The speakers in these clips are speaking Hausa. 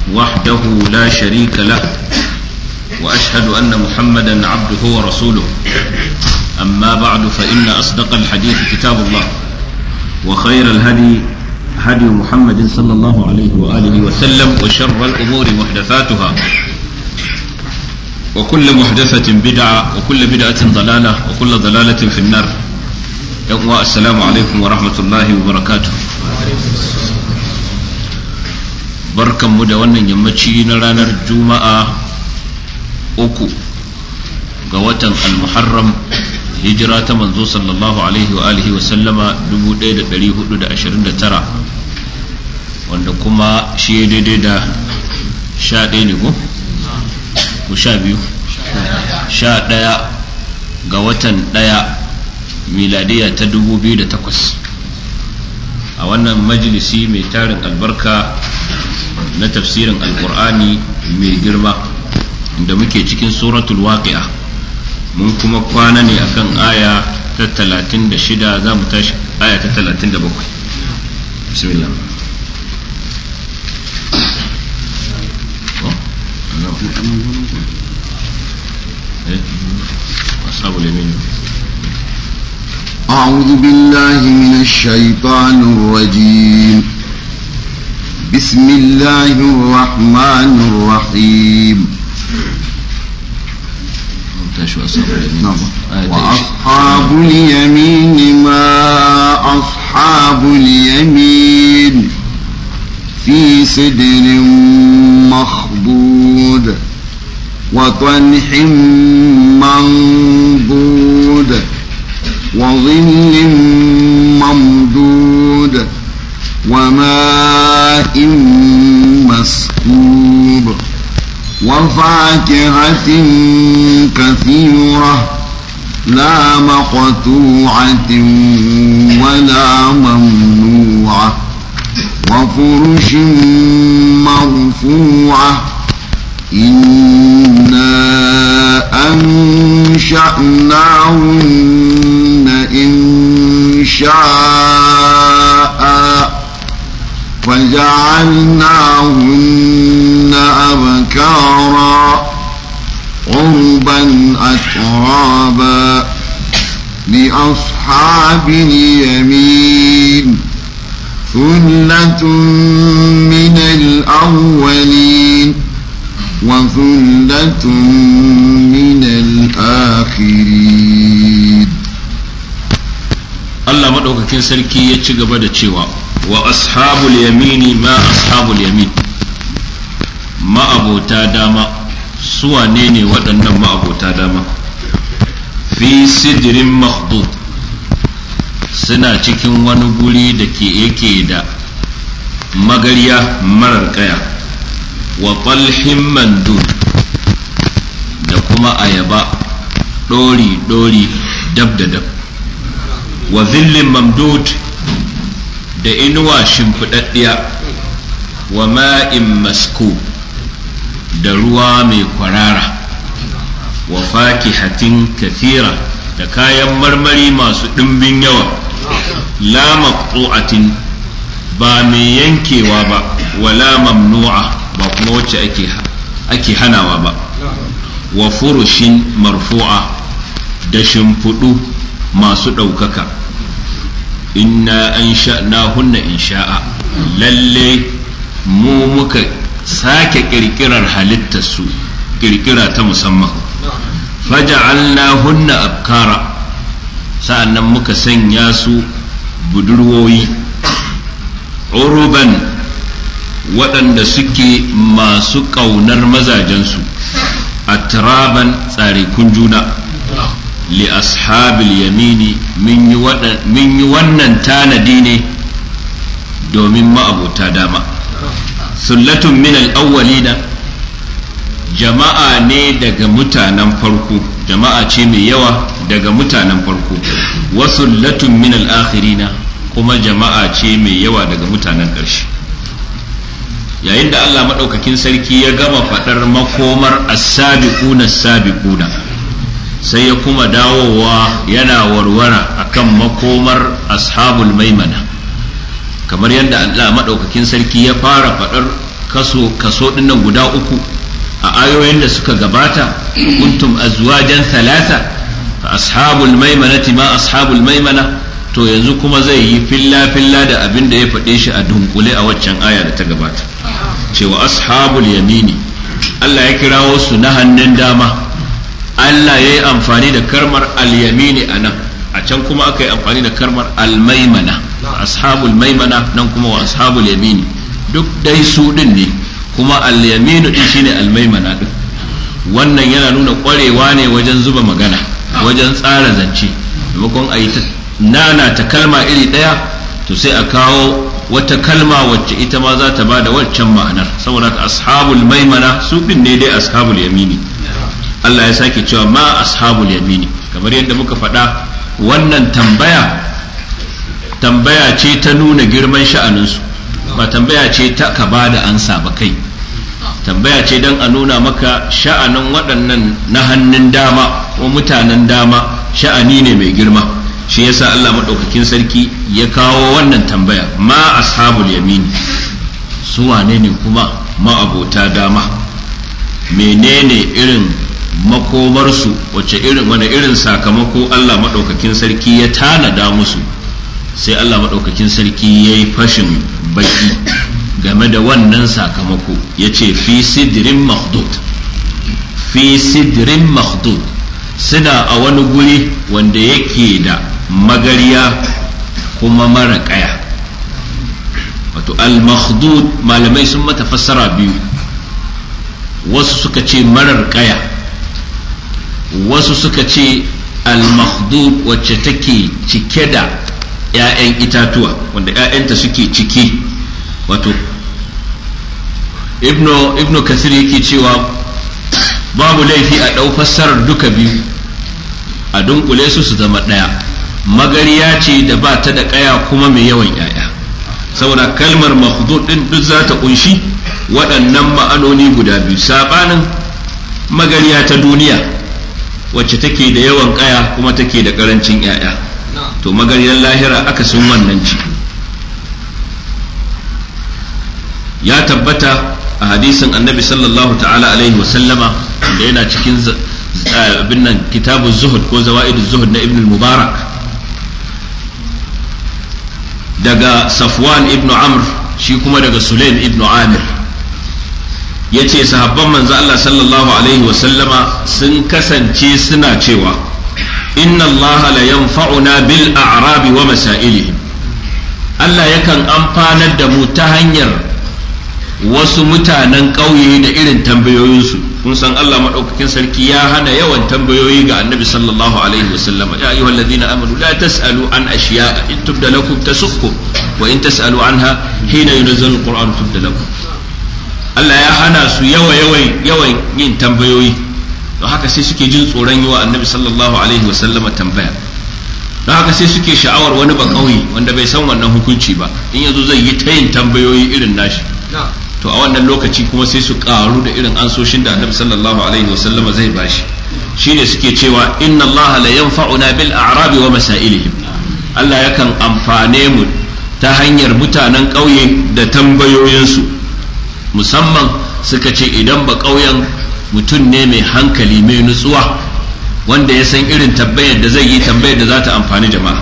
وحده لا شريك له واشهد ان محمدا عبده ورسوله اما بعد فان اصدق الحديث كتاب الله وخير الهدي هدي محمد صلى الله عليه واله وسلم وشر الامور محدثاتها وكل محدثه بدعه وكل بدعه ضلاله وكل ضلاله في النار السلام عليكم ورحمه الله وبركاته barkanmu da wannan yammaci na ranar juma'a uku ga watan al-muharram hijira ta manzo sallallahu alaihi wa alihi wa sallama 1429 wanda kuma shi daidai da sha ɗaya ne ko? ko sha biyu sha ɗaya ga watan ɗaya miladiya ta 2008 a wannan majalisi mai tarin albarka na tafsirin alkur'ani mai girma da muke cikin suratul waqi'a mun kuma kwana ne akan aya ta talatin da shida za mu tashi aya ta talatin da bakwai bismillah أصحاب اليمين أعوذ بالله من الشيطان الرجيم بسم الله الرحمن الرحيم نعم. وأصحاب اليمين ما أصحاب اليمين في سدر مخضود وطلح منضود وظل ممدود وماء مسكوب وفاكهة كثيرة لا مقطوعة ولا ممنوعة وفرش مرفوعة إنا أنشأناهن إن شاء فجعلناهن أبكارا عربا أترابا لأصحاب اليمين ثلة من الأولين وثلة من الآخرين Allah maɗaukakin sarki ya ci gaba da cewa wa ashabul yamini ma ashabul yamin ma'abota dama su wane ne waɗannan ma'abota dama fi sidirin mahdud suna cikin wani guri da ke yake da magarya marar kaya wa talhin mandud da kuma ayaba ɗori-ɗori dab da dab wa zillin mamdud da inuwa shimfiɗaɗɗiya wa ma'in masku da ruwa mai kwarara wa fakihatin kathira da kayan marmari masu ɗimbin yawa la maqtu'atin ba mai yankewa ba wala mamnu'a ba kuma wacce ake ake hanawa ba wa furushin marfu'a da shimfiɗu masu ɗaukaka inna an sha'na hunna in sha'a lalle mu muka sake ƙirƙirar halittarsu ƙirƙira ta musamman faja'alna hunna abkara sa'annan muka sanya su budurwoyi uruban waɗanda suke masu ƙaunar mazajensu a turaban tsarikun juna li ashabil yamini min yi wannan tanadi ne domin ma'abota dama sullatun min al'awwalina jama'a ne daga mutanen farko jama'a ce mai yawa daga mutanen farko wasu latun min al'akhirina kuma jama'a ce mai yawa daga mutanen ƙarshe yayin da Allah maɗaukakin sarki ya gama faɗar makomar as-sabiquna as-sabiquna sai ya kuma dawowa yana warwara akan makomar ashabul maimana kamar yadda Allah maɗaukakin sarki ya fara faɗar kaso kaso dinnan guda uku a ayoyin da suka gabata kuntum azwajan thalatha fa ashabul maimanati ma ashabul maimana to yanzu kuma zai yi filla filla da abin da ya faɗe shi a dunkule a waccan aya da ta gabata cewa ashabul yamini Allah ya kirawo su na hannun dama Allah ya yi amfani da karmar al-yamini a nan a can kuma aka yi amfani da karmar al-maimana ashabul maimana nan kuma wa ashabul yamini duk dai su din ne kuma al-yaminu din shine al-maimana din wannan yana nuna kwarewa ne wajen zuba magana wajen tsara zance maimakon a yi ta nana ta kalma iri ɗaya to sai a kawo wata kalma wacce ita ma za ta ba da waccan ma'anar saboda ka ashabul maimana su din ne dai ashabul yamini Allah ya sake cewa ma ashabul yamini kamar yadda muka faɗa wannan tambaya tambaya ce ta nuna girman sha'aninsu ba tambaya ce ta ka ba da ansa ba kai tambaya ce don a nuna maka sha'anin waɗannan na hannun dama ko mutanen dama sha'ani ne mai girma shi yasa Allah maɗaukakin sarki ya kawo wannan tambaya ma ashabul yamini su wane ne kuma ma'abota dama menene irin makomarsu wace irin wani irin sakamako Allah maɗaukakin sarki ya tanada musu sai Allah maɗaukakin sarki ya yi fashin baki game da wannan sakamako ya ce fi sidirin mahdud fi sidirin mahdud suna a wani guri wanda yake da magariya kuma mara kaya wato al-makhdud malamai sun mata fassara biyu wasu suka ce marar kaya wasu suka ce al-makhdud wacce take cike da 'ya'yan itatuwa wanda 'ya'yanta suke ciki wato ibnu ibnu kasir yake cewa babu laifi a ɗau fassarar duka biyu a dunkule su su zama ɗaya magariya ce da ba ta da ƙaya kuma mai yawan 'ya'ya saboda kalmar makhdud din duk za ta kunshi waɗannan ma'anoni guda biyu saɓanin magariya ta duniya wacce take da yawan ƙaya kuma take da ƙarancin 'ya'ya to magariyar lahira aka sun wannan ci ya tabbata a hadisin annabi sallallahu ta'ala alaihi wasallama da yana cikin abin nan kitabun zuhud ko zawa'idun zuhud na ibn mubarak daga safwan ibn amr shi kuma daga sulaim ibn amir ya ce sahabban manzo Allah sallallahu alaihi wasallama sun kasance suna cewa inna Allah la yanfa'una bil a'rabi wa masailihim Allah yakan amfanar da mu ta hanyar wasu mutanen ƙauye da irin tambayoyinsu kun san Allah maɗaukakin sarki ya hana yawan tambayoyi ga annabi sallallahu alaihi wasallama ya ayyuhal ladina amanu la tasalu an ashiya in tubda lakum tasukkum wa in tasalu anha hina yunzalu alquran tubda lakum Allah ya hana su yawa yawan yawan yin tambayoyi don haka sai suke jin tsoron yi wa annabi sallallahu alaihi wasallama tambaya don haka sai suke sha'awar wani ba ƙauye wanda bai san wannan hukunci ba in yazo zai yi ta yin tambayoyi irin nashi to a wannan lokaci kuma sai su karu da irin ansoshin da annabi sallallahu alaihi wasallama zai bashi shine suke cewa inna Allah la yanfa'una bil a'rabi wa masailihim Allah yakan amfane mu ta hanyar mutanen ƙauye da tambayoyinsu musamman suka ce idan ba ƙauyen mutum ne mai hankali mai nutsuwa wanda ya san irin tambayar da zai yi tambayar da za ta amfani jama'a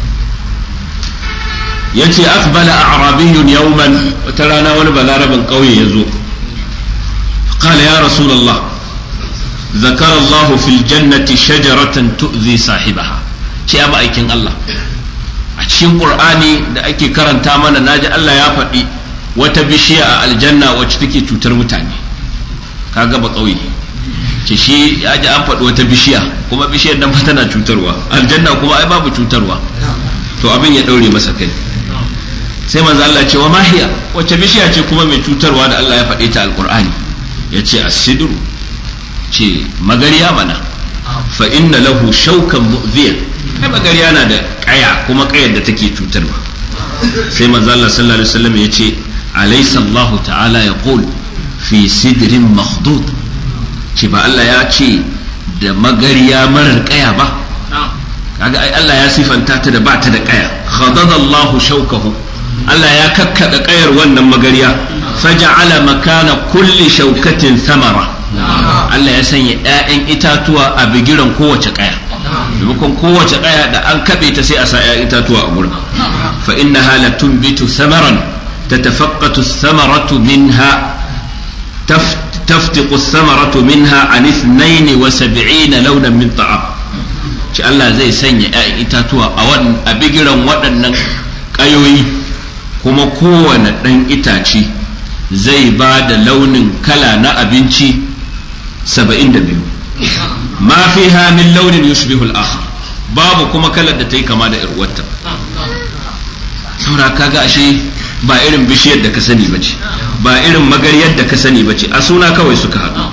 ya ce akbala a'rabiyun yawman wata rana wani balarabin ƙauye ya zo qala ya rasulullah ذكر الله في الجنة شجرة تؤذي صاحبها ce ya aikin Allah a cikin Qur'ani da ake karanta mana naji Allah ya faɗi wata bishiya a aljanna wacce take cutar mutane kaga ba ƙauye ce shi ya ji an faɗi wata bishiya kuma bishiyar nan tana cutarwa aljanna kuma ai babu cutarwa to abin ya ɗaure masa kai sai manzo Allah ce wa mahiya wacce bishiya ce kuma mai cutarwa da Allah ya faɗe ta alqur'ani yace as-sidru ce magariya mana fa inna lahu shaukan mu'ziya kai magariya na da kaya kuma kayar da take cutarwa sai manzo Allah sallallahu alaihi wasallam yace alaysa Allah ta'ala yaqul fi sidrin makhdud ce ba Allah ya ce da magariya marar kaya ba kaga ai Allah ya sifanta ta da ba ta da kaya khadada Allahu shaukahu Allah ya kakkada kayar wannan magariya faja'ala makana kulli shaukatin samara Allah ya sanya ‘ya'yan itatuwa a bigiran kowace ƙaya maimakon kowace ƙaya da an kaɓe ta sai a sa ‘ya'yan itatuwa a gurin fa inna hala tunbitu samaran tatafaqqatu samaratu minha تفتق الثمرة منها عن اثنين وسبعين لونا من طعام ci Allah zai sanya ‘ya'yan itatuwa a a bigiran waɗannan ƙayoyi kuma kowane ɗan itace zai ba da launin kala na abinci saba'in da biyu ma fi min launin yushbihu al-akhar babu kuma kalar da ta yi kama da irwata saura kaga ashe ba irin bishiyar da ka sani ba ce ba irin magaryar da ka sani ba ce a suna kawai suka haɗu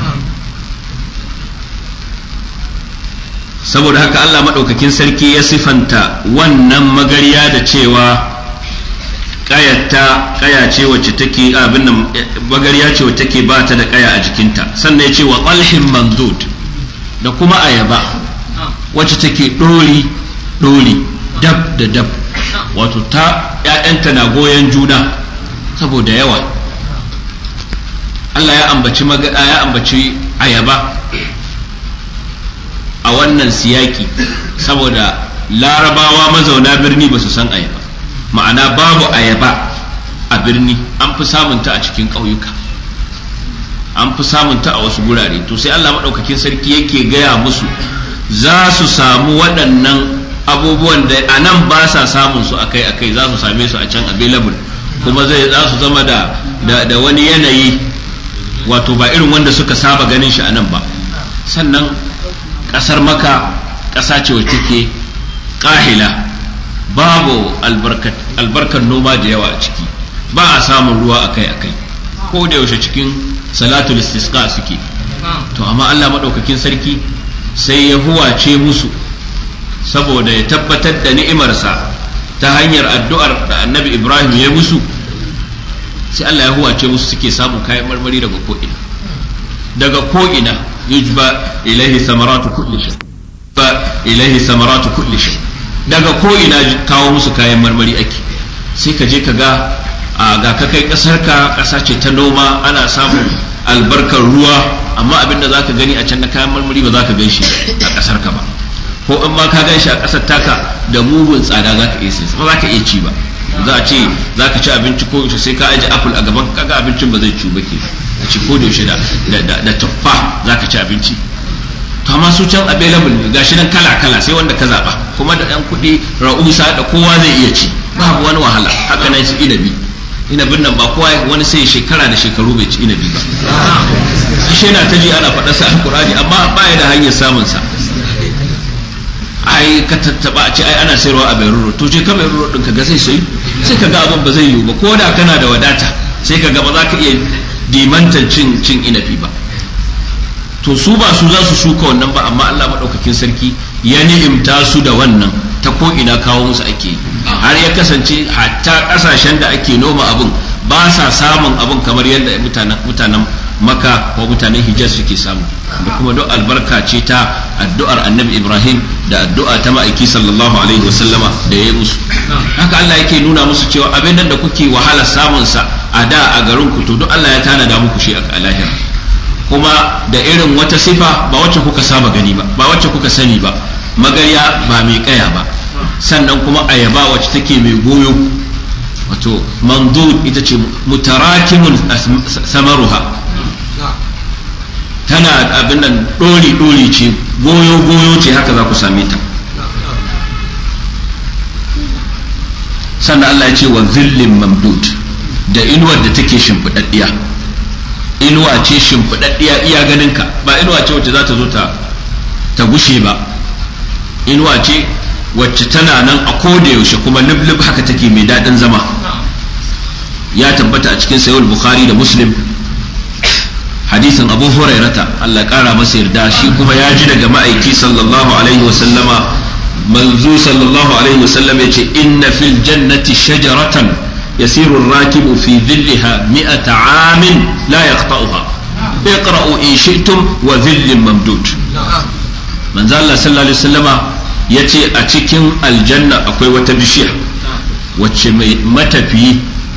saboda haka Allah maɗaukakin sarki ya sifanta wannan magarya da cewa ƙayata ƙaya ce wacce take abin nan magarya ce wacce take ba ta da ƙaya a jikinta sannan ya ce wa ƙalhin mandud da kuma ayaba wacce take ɗori ɗori dab da dab wato ta ‘ya'yanta na goyon juna saboda yawa Allah ya ambaci ya ambaci ayaba a wannan siyaki saboda larabawa mazauna birni ba su san ayaba ma'ana babu ayaba a birni an fi samunta a cikin ƙauyuka an fi samunta a wasu gurare to sai Allah maɗaukakin sarki yake gaya musu za su samu waɗannan abubuwan da a nan ba sa samun su akai akai za su same su a can available kuma zai za su zama da da wani yanayi wato ba irin wanda suka saba ganin shi a nan ba sannan ƙasar maka ƙasa ce wacce take ƙahila babu albarkar noma da yawa a ciki ba a samun ruwa akai akai ko da yaushe cikin salatul istisqa suke to amma Allah maɗaukakin sarki sai ya huwace musu saboda ya tabbatar da ni'imarsa ta hanyar addu'ar da annabi ibrahim ya musu sai Allah ya huwace musu suke samun kayan marmari daga ko'ina daga ko'ina yujba ilaihi samaratu kulli shay ba ilaihi samaratu kulli shay daga ko'ina kawo musu kayan marmari ake sai ka je ka ga a ga ka kai kasar ka kasa ce ta noma ana samun albarkar ruwa amma abin da zaka gani a can na kayan marmari ba za ka gan shi a kasar ka ba ko in ma ka gan shi a kasar taka da mugun tsada za ka iya sai ba za ka iya ci ba za a ce za ka ci abinci ko yaushe sai ka aje apple a gaban kaga abincin ba zai ci ba ke a ci ko da yaushe da da tuffa za ka ci abinci to amma su can available ne gashi nan kala kala sai wanda ka zaba kuma da dan kuɗi ra'usa da kowa zai iya ci babu wani wahala haka nan su inabi inabin nan ba kowa wani sai shekara da shekaru bai ci inabi ba shi yana ta ji ana faɗa sa alkurani amma ba ya da hanyar samun sa ai ka tattaba a ce ai ana sayarwa a Beirut to je ka Beirut din ka ga sai sai sai ka ga abin ba zai yiwu ba ko da kana da wadata sai ka ga ba za ka iya dimantan cin cin inabi ba to su ba su za su shuka wannan ba amma Allah madaukakin sarki ya ni'imta su da wannan ta ko ina kawo musu ake yi har ya kasance hatta kasashen da ake noma abin ba sa samun abin kamar yadda mutanen mutanen maka ko mutanen hijaz suke samu da kuma duk albarka ce ta addu'ar annabi ibrahim da addu'a ta ma'aiki sallallahu alaihi wasallama da ya yi musu haka allah yake nuna musu cewa abin nan da kuke wahala samun sa a da a garin ku to duk allah ya tanada muku shi a lahira kuma da irin wata sifa ba wacce kuka saba gani ba ba wacce kuka sani ba magarya ba mai kaya ba sannan kuma ayaba wacce take mai goyo wato mandud ita ce mutarakimun samaruha tana abin nan ɗori-ɗori ce goyo-goyo ce haka za ku same ta sannan Allah ya ce wa zillin mamdud da inuwar da take shimfiɗaɗɗiya inuwa ce shimfiɗaɗɗiya iya ganinka ba inuwa ce wacce za ta zo ta gushe ba inuwa ce wacce tana nan a koda yaushe kuma lublub haka take mai daɗin zama ya tabbata a cikin sayul bukhari da muslim hadisin abu hurairata Allah kara masa yarda shi kuma ya ji daga ma'aiki sallallahu alaihi wasallama manzu sallallahu alaihi wasallam ya ce inna fil jannati shajaratan yasiru rakibu fi dhillaha mi'ata amin la yaqta'uha iqra'u in shi'tum wa dhillin mamdud manzo Allah sallallahu alaihi wasallama yace a cikin aljanna akwai wata bishiya wacce mai matafiyi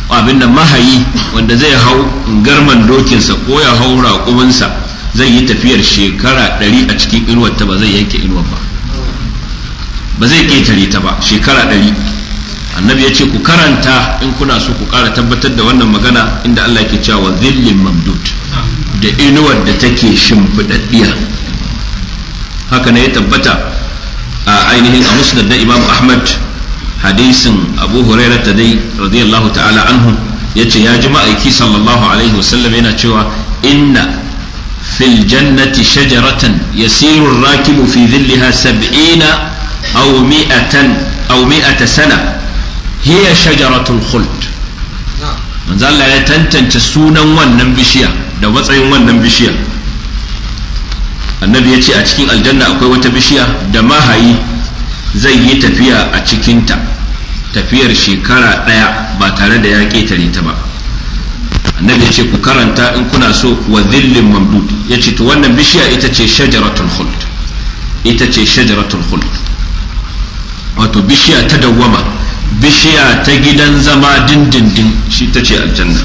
abin da mahayi wanda zai hau garman dokinsa ko ya hau raƙuminsa zai yi tafiyar shekara ɗari a cikin inuwar ta ba zai yanke inuwar ba ba zai ƙetare ta ba shekara ɗari annabi ya ce ku karanta in kuna so ku ƙara tabbatar da wannan magana inda Allah ke cewa zillin mamdud da inuwar da take shimfiɗaɗɗiya haka ne ya tabbata a ainihin a musnad na imam ahmad hadisin abu hurairah ta dai radiyallahu ta'ala anhu yace ya ji ma'aiki sallallahu alaihi wasallam yana cewa inna fil jannati shajaratan yasiru rakibu fi dhillaha sab'ina aw mi'atan aw mi'ata sana hiya shajaratul khuld manzo Allah ya tantance sunan wannan bishiya da matsayin wannan bishiya annabi ya ce a cikin aljanna akwai wata bishiya da mahayi zai yi tafiya a cikinta tafiyar shekara ɗaya ba tare da ya ƙetare ta ba annabi ya ce ku karanta in kuna so wa zillin mamdud ya ce to wannan bishiya ita ce shajaratul khuld ita ce shajaratul khuld wato bishiya ta dawwama bishiya ta gidan zama dindindin shi ta ce aljanna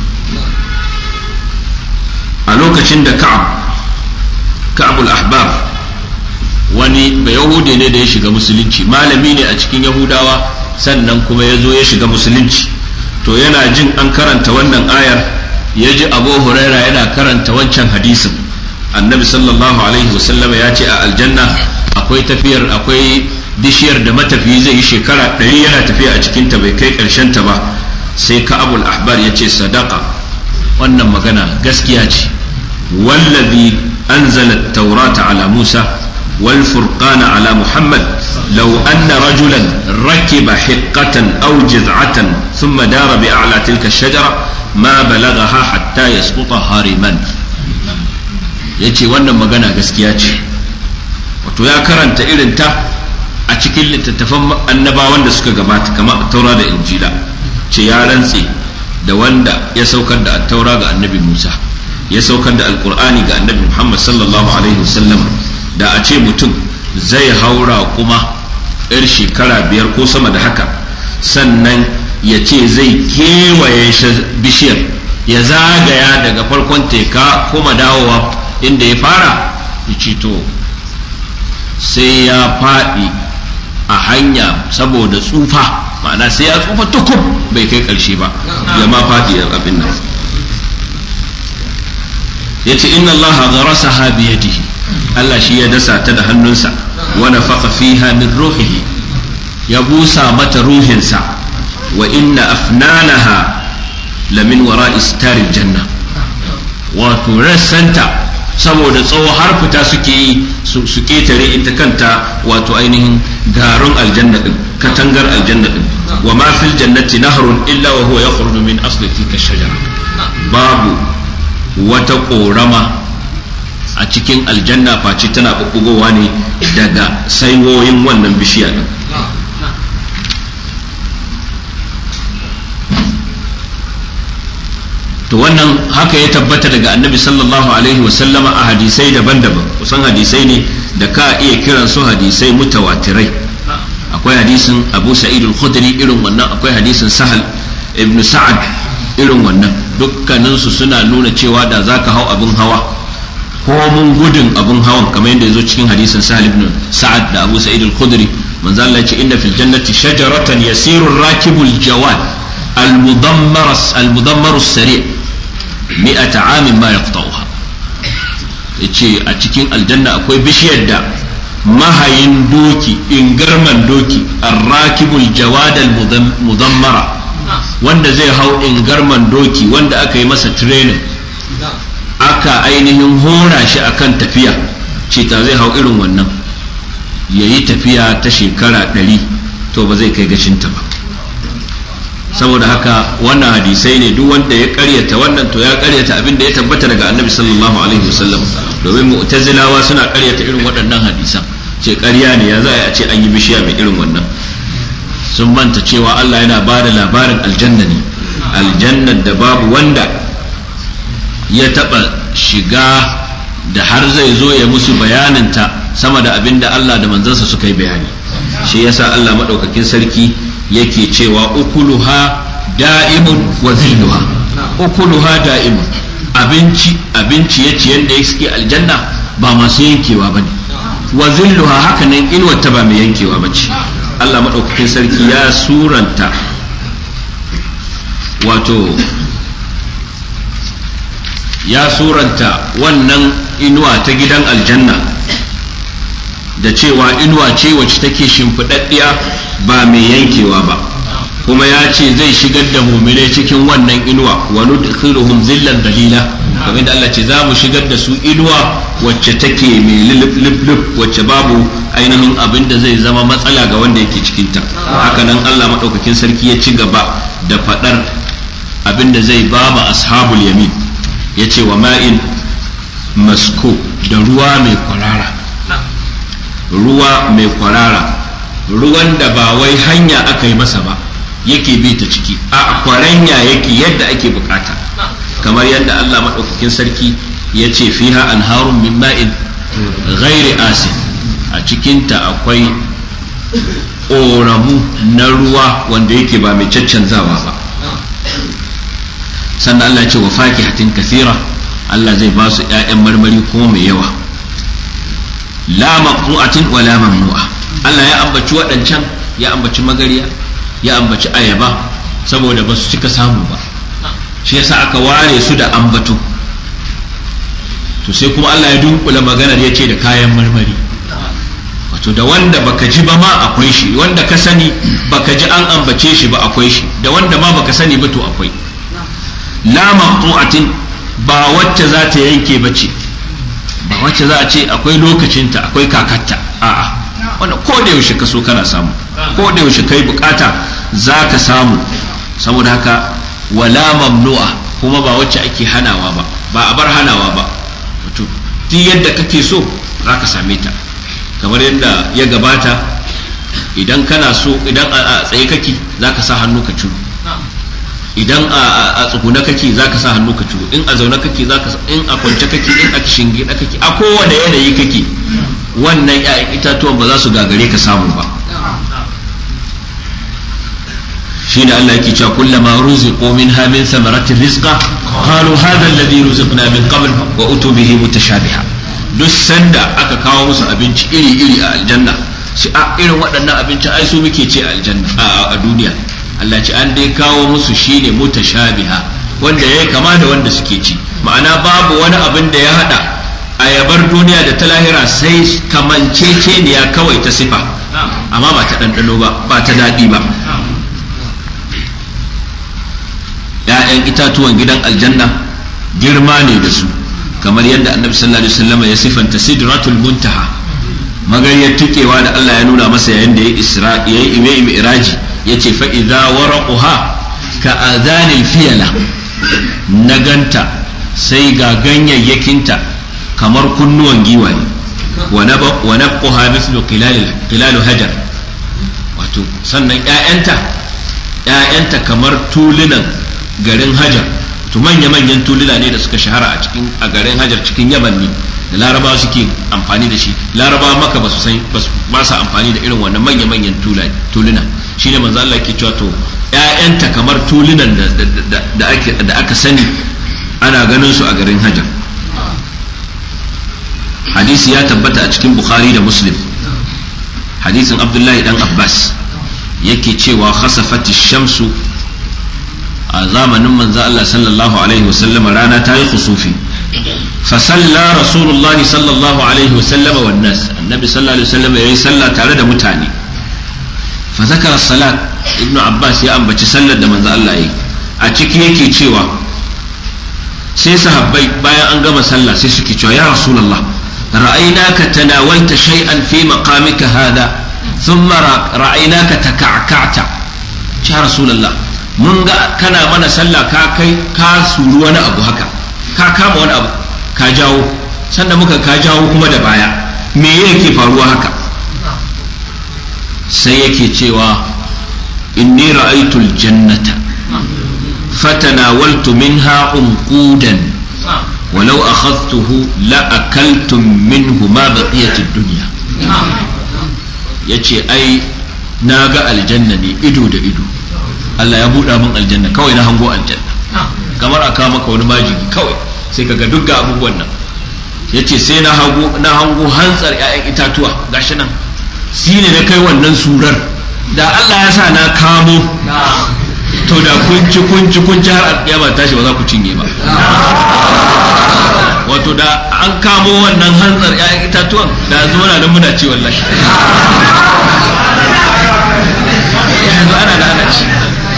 a lokacin da ka'ab ka'abul ahbar wani ba yahudi ne da ya shiga musulunci malami ne a cikin yahudawa sannan kuma ya zo ya shiga musulunci to yana jin an karanta wannan ayar ya ji abu huraira yana karanta wancan hadisin annabi sallallahu alaihi wasallam ya ce a aljanna akwai tafiyar akwai bishiyar da matafiyi zai yi shekara ɗari yana tafiya a cikinta bai kai ta ba sai ka'abul ahbar ya ce sadaka wannan magana gaskiya ce wallazi anzala taurata ala musa والفرقان على محمد لو أن رجلا ركب حقة أو جذعة ثم دار بأعلى تلك الشجرة ما بلغها حتى يسقط هارما yace wannan magana gaskiya ce wato ya karanta irin ta a cikin littattafan annabawan da suka gabata kamar taura da injila ce ya rantse da wanda ya saukar da taura ga annabi musa ya saukar da alkur'ani ga annabi muhammad sallallahu alaihi wasallam da a ce mutum zai haura kuma yar shekara biyar ko sama da haka sannan ya ce zai kewaye bishiyar ya zagaya daga farkon teka kuma dawowa inda ya fara ya ce to sai ya faɗi a hanya saboda tsufa ma'ana sai ya tsufa tukub bai kai ƙarshe ba ya ma faɗi abin nan ya ce inna allaha gharasaha biyadihi Allah shi ya dasa ta da hannunsa wa nafaqa fiha min ruhihi ya busa mata ruhinsa wa inna afnanaha lamin wara'i staril janna wato rassanta saboda tsawo har fita suke yi su ketare ita kanta wato ainihin garin aljanna din katangar aljanna din wa ma fil jannati nahrun illa wa huwa yakhruju min asli tilka shajara babu wata korama a cikin aljanna face tana bubbugowa ne daga saiwoyin wannan bishiya din to wannan haka ya tabbata daga annabi sallallahu alaihi wasallama a hadisai daban-daban kusan hadisai ne da ka iya kiran su hadisai mutawatirai akwai hadisin abu sa'id al-khudri irin wannan akwai hadisin sahal ibn sa'ad irin wannan dukkaninsu suna nuna cewa da zaka hau abin hawa ko mun gudun abun hawan kamar yadda yazo cikin hadisin Sahal ibn Sa'ad da Abu Sa'id al-Khudri manzo Allah ya ce inna fil jannati shajaratan yasiru ar-rakibu al-jawad al-mudammar al-mudammar as-sari' mi'ata 'amin ma yaqta'uha yace a cikin aljanna akwai bishiyar da mahayin doki ingarman doki ar-rakibu al-jawad al-mudammara wanda zai hau ingarman doki wanda aka yi masa training aka ainihin hora shi akan tafiya ce ta zai hau irin wannan ya yi tafiya ta shekara ɗari to ba zai kai gashinta ba saboda haka wannan hadisai ne duk wanda ya karyata wannan to ya karyata abin da ya tabbata daga annabi sallallahu alaihi wasallam domin mu'tazilawa suna karyata irin waɗannan hadisan ce ƙarya ne ya za a ce an yi bishiya mai irin wannan sun manta cewa Allah yana ba da labarin aljanna ne aljannar da babu wanda ya taɓa shiga da har zai zo ya musu bayaninta sama da abin da Allah da manzansa suka yi bayani shi yasa Allah maɗaukakin sarki yake cewa ukuluha da'imun wa zilluha ukuluha da'imun abinci abinci ya ciyen da suke aljanna ba masu yankewa bane wa zilluha haka nan inuwar ta ba mai yankewa bace Allah madaukakin sarki ya suranta wato ya suranta wannan inuwa ta gidan aljanna da cewa inuwa ce wacce take shimfiɗaɗɗiya ba mai yankewa ba kuma ya ce zai shigar da muminai cikin wannan inuwa wa nudkhiluhum zillan dalila kamar da Allah ce za mu shigar da su inuwa wacce take mai lulub wacce babu ainihin abin da zai zama matsala ga wanda yake cikinta haka nan Allah maɗaukakin sarki ya ci gaba da faɗar abin da zai ba ma ashabul yamin ya ce wa ma'in masko da ruwa mai kwarara ruwa mai kwarara ruwan da ba wai hanya aka yi masa ba yake bi ta ciki a kwaranya yake yadda ake bukata kamar yadda Allah maɗaukakin sarki ya ce fiha anharun min ma'in ghairi asin a cikinta akwai ƙoramu na ruwa wanda yake ba mai caccanzawa ba sannan Allah ce wa fakihatin kathira Allah zai ba su ‘ya'yan marmari kuma mai yawa la maqtu'atin wa la mamnu'a Allah ya ambaci waɗancan ya ambaci magariya ya ambaci ayaba saboda ba su cika samu ba shi yasa aka ware su da ambato to sai kuma Allah ya dunkula maganar ya ce da kayan marmari wato da wanda baka ji ba ma akwai shi wanda ka sani baka ji an ambace shi ba akwai shi da wanda ma baka sani ba to akwai la maqtu'atin ba wacce za ta yanke ba ce ba wacce za a ce akwai lokacinta akwai kakatta a'a wannan ko da yaushe ka so kana samu ko da yaushe kai bukata za ka samu saboda haka wala mamnu'a kuma ba wacce ake hanawa ba ba a bar hanawa ba wato duk yadda kake so za ka same ta kamar yadda ya gabata idan kana so idan a tsaye kake za ka sa hannu ka ciro idan a tsuguna kake za ka sa hannu ka ciro in a zaune kake za ka in a kwance kake in a shinge kake a kowane yanayi kake wannan 'ya'yan itatuwan ba za su gagare ka samu ba shi da Allah yake cewa kullama ruziqu minha min thamaratir rizqa qalu hadha alladhi ruziqna min qabl wa utu bihi mutashabiha duk sanda aka kawo musu abinci iri iri a aljanna shi a irin waɗannan abinci ai su muke ce a aljanna a duniya Allah ce an dai kawo musu shine mutashabiha wanda yayi kama da wanda suke ci ma'ana babu wani abin da ya hada ayabar duniya da ta lahira sai kamanceceniya kawai ta sifa amma ba ta ɗanɗano ba ba ta daɗi ba ‘ya'yan itatuwan gidan aljanna girma ne da su kamar yadda annabi sallallahu alaihi wasallam ya sifanta sidratul muntaha magariyar tukewa da Allah ya nuna masa yayin da ya isra ya yi ime iraji ya ce fa idza waraquha ka adhanil fiyala na ganta sai ga ganyayyakinta kamar kunnuwan giwaye wa nabquha mithlu qilal hajar wato sannan ƴaƴanta ƴaƴanta kamar tulunan garin hajar to manya-manyan tuluna ne da suka shahara a cikin a garin hajar cikin yaman ne da laraba suke amfani da shi laraba maka ba su san ba su amfani da irin wannan manya-manyan tuluna shi ne manzo Allah ke cewa to ƴaƴanta kamar tulunan da aka sani ana ganin su a garin hajar hadisi ya tabbata a cikin bukhari da muslim hadisin abdullahi dan abbas yake cewa khasafati shamsu a zamanin manzo Allah sallallahu alaihi wasallam rana ta yi khusufi fa salla rasulullah sallallahu alaihi wasallam wan nas annabi sallallahu alaihi wasallam yayi sallah tare da mutane fa zakara salat ibnu abbas ya ambaci sallar da manzo Allah yi a ciki yake cewa sai sahabbai bayan an gama sallah sai suke cewa ya rasulullah ra'aynaka tanawalta shay'an fi maqamika hada thumma ra'aynaka taka'ka'ta ya rasulullah mun ga kana mana sallah ka kai ka suru wani abu haka ka kama wani abu ka jawo sannan muka ka jawo kuma da baya me yake faruwa haka sai yake cewa inni ra'aytul jannata fatanawaltu minha unqudan ولو أخذته لأكلتم منه ما بقية الدنيا yace ai na ga aljanna ne ido da ido Allah ya buɗa min aljanna kawai na hango aljanna kamar a kawo maka wani majigi kawai sai kaga duk ga abubuwan nan yace sai na hango na hango hantsar ƴaƴan itatuwa gashi nan shi ne na kai wannan surar da Allah ya sa na kamo to da kunci kunci kunci har alƙiyama tashi ba za ku cinye ba wato da an kamo wannan hantsar ƴaƴan itatuwan da yanzu muna nan muna ci wallahi yanzu ana da ana ci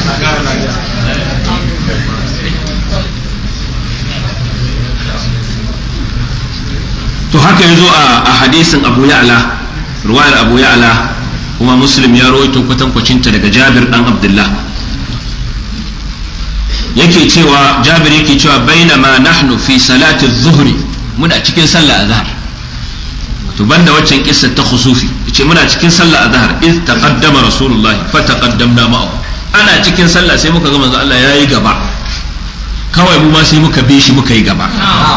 to haka ya zo a hadisin abu ya'la ruwayar abu ya'la kuma muslim ya rawaito kwatankwacinta daga jabir dan abdullah yake cewa jabir yake cewa bainama nahnu fi salati zuhri muna cikin sallah azhar to banda waccan kissa ta khusufi yace muna cikin sallah azhar iz taqaddama rasulullahi fa taqaddamna ma'ahu ana cikin sallah sai muka ga manzo Allah yayi gaba kawai mu ma sai muka bi shi muka yi gaba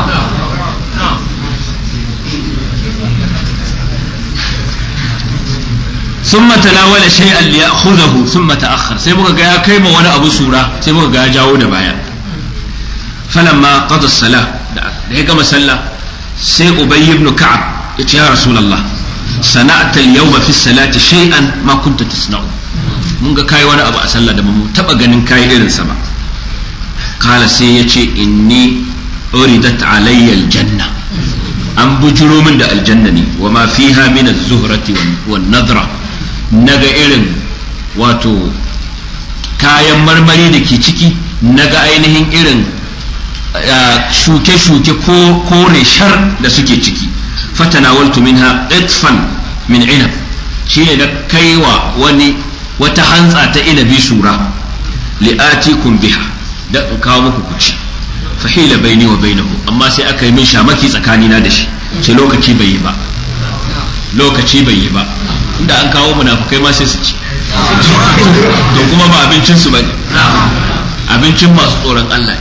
ثم تناول شيئا ليأخذه ثم تأخر sai muka ga ya kai ma wani abu sura sai muka ga ya jawo da baya falamma qada as-salah da ya gama sallah sai ubay ibn ka'ab ya ce ya rasulullah sana'ta al-yawma fi as-salati shay'an ma kunta tasna'u mun ga kai wani abu a sallah da mu taba ganin kai irin sa ba kala sai ya ce inni uridat alayya al-janna an bujuro min da aljanna ne wa ma fiha min az-zuhrati wan nadra naga irin wato kayan marmari da ke ciki naga ainihin irin shuke-shuke ko kore shar da suke ciki fatanawaltu minha itfan min inab shi ne na kaiwa wani wata hantsa ta inabi sura li'atikum biha da in kawo muku kuci fahila baini wa bainahu amma sai aka yi min shamaki tsakanina da shi ce lokaci bai yi ba lokaci bai yi ba inda an kawo munafukai ma sai su ci to kuma ba abincin su bane abincin masu tsoron Allah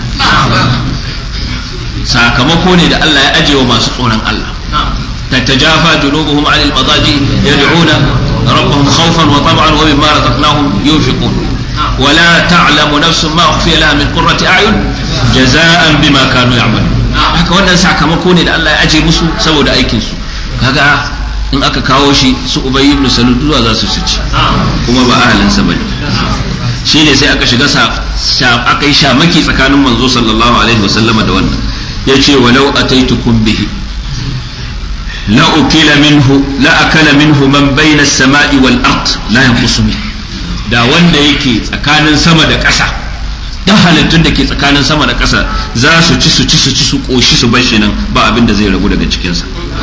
sakamako ne da Allah ya ajewa masu tsoron Allah تتجافى جنوبهم عن المضاجع يدعون ربهم خوفا وطمعا ومما رزقناهم ينفقون ولا تعلم نفس ما أخفي لها من قرة أعين جزاء بما كانوا يعملون haka wannan sakamako ne da Allah ya aje musu saboda aikin su kaga in aka kawo shi su ubayy ibn salul zuwa za su su ci kuma ba ahalin sa bane shine sai aka shiga sa aka yi shamaki tsakanin manzo sallallahu alaihi wasallama da wannan yace walau ataitukum bihi la ukila minhu la akala minhu man bayna as-sama'i wal ard la yanqusu min da wanda yake tsakanin sama da ƙasa da halittun da ke tsakanin sama da ƙasa za su ci su ci su ci su ƙoshi su bar shi nan ba abin da zai ragu daga cikinsa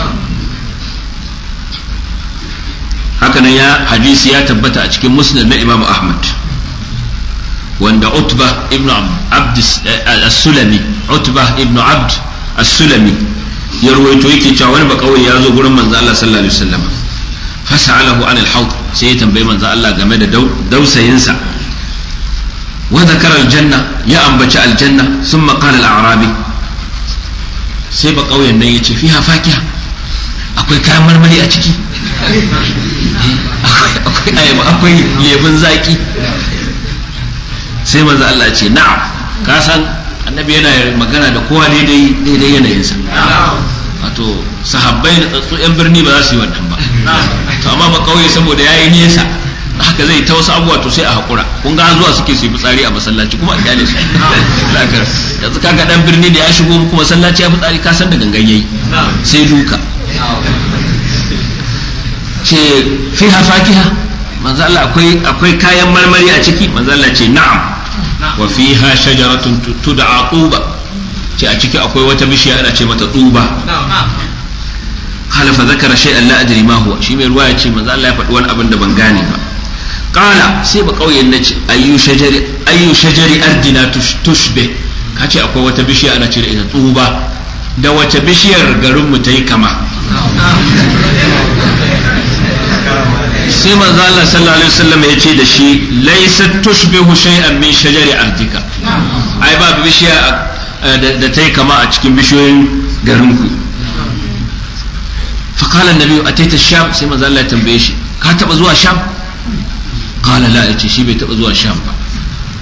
hakanan ya hadisi ya tabbata a cikin musnad na imam ahmad wanda utba ibn abd as-sulami utba ibn abd as-sulami ya ruwaito yake cewa wani bakawai ya zo gurin manzo Allah sallallahu alaihi wasallam fasa'alahu an al-hawd sai ya tambayi manzo Allah game da dausayinsa wa zakara aljanna ya ambaci aljanna thumma qala al-a'rabi sai ba kauyen nan yace fiha fakiha akwai kayan marmari a ciki akwai ayaba akwai lebin zaki sai manzo Allah ce na'am ka san annabi yana magana da kowa daidai daidai yanayinsa wato sahabbai da tsatsu yan birni ba za su yi wannan ba to amma ba kauye saboda yayi nesa haka zai ta wasu abubuwa to sai a hakura kun ga zuwa suke su yi fitsari a masallaci kuma a kyale su yanzu kaga dan birni da ya shigo kuma masallaci ya fitsari ka san da gangan yayi sai duka ce fi fakiha manzo Allah akwai akwai kayan marmari a ciki manzo Allah ce na'am wa fiha shajaratun tud'a tuba ce a ciki akwai wata bishiya ana ce mata tuba قال فذكر شيئا لا ادري ما هو شي mai ruwa ya ce manzo Allah ya faɗi wani abin da ban gane ba qala sai ba kauyen nace ayu shajari ayu shajari ardina tushbe kace akwai wata bishiya ana ce da ita tsuba da wace bishiyar garin mu tayi kama sai manzo Allah sallallahu alaihi wasallam ya ce da shi laysat tushbihu shay'an min shajari ardika ai ba bishiya da tayi kama a cikin bishiyoyin garin ku فقال النبي أتيت الشام سيما زال الله تنبيشي كاتب زوا الشام قال لا أتي شي بيتب زوا الشام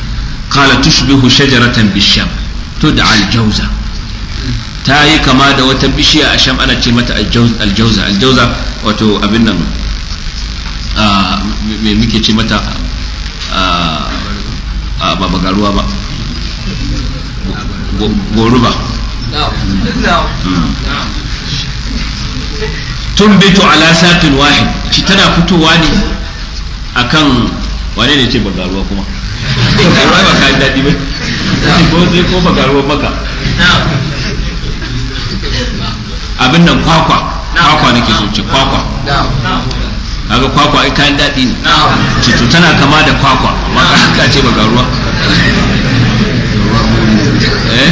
qala tushbihu shajaratan bisham tud'a al-jawza ta yi kama da wata bishiya a sham ana ce mata aljauza aljauza wato abin nan me muke ce mata ba bagaruwa ba goruba tun bitu ala satin wahid ci tana fitowa ne akan wane ne ce bagaruwa kuma bagaruwa ba ka daɗi ba ko sai ko bagaruwa maka abin nan kwakwa kwakwa nake so ce kwakwa kaga kwakwa ai kayan daɗi ne cito tana kama da kwakwa amma ka ce baka ruwa eh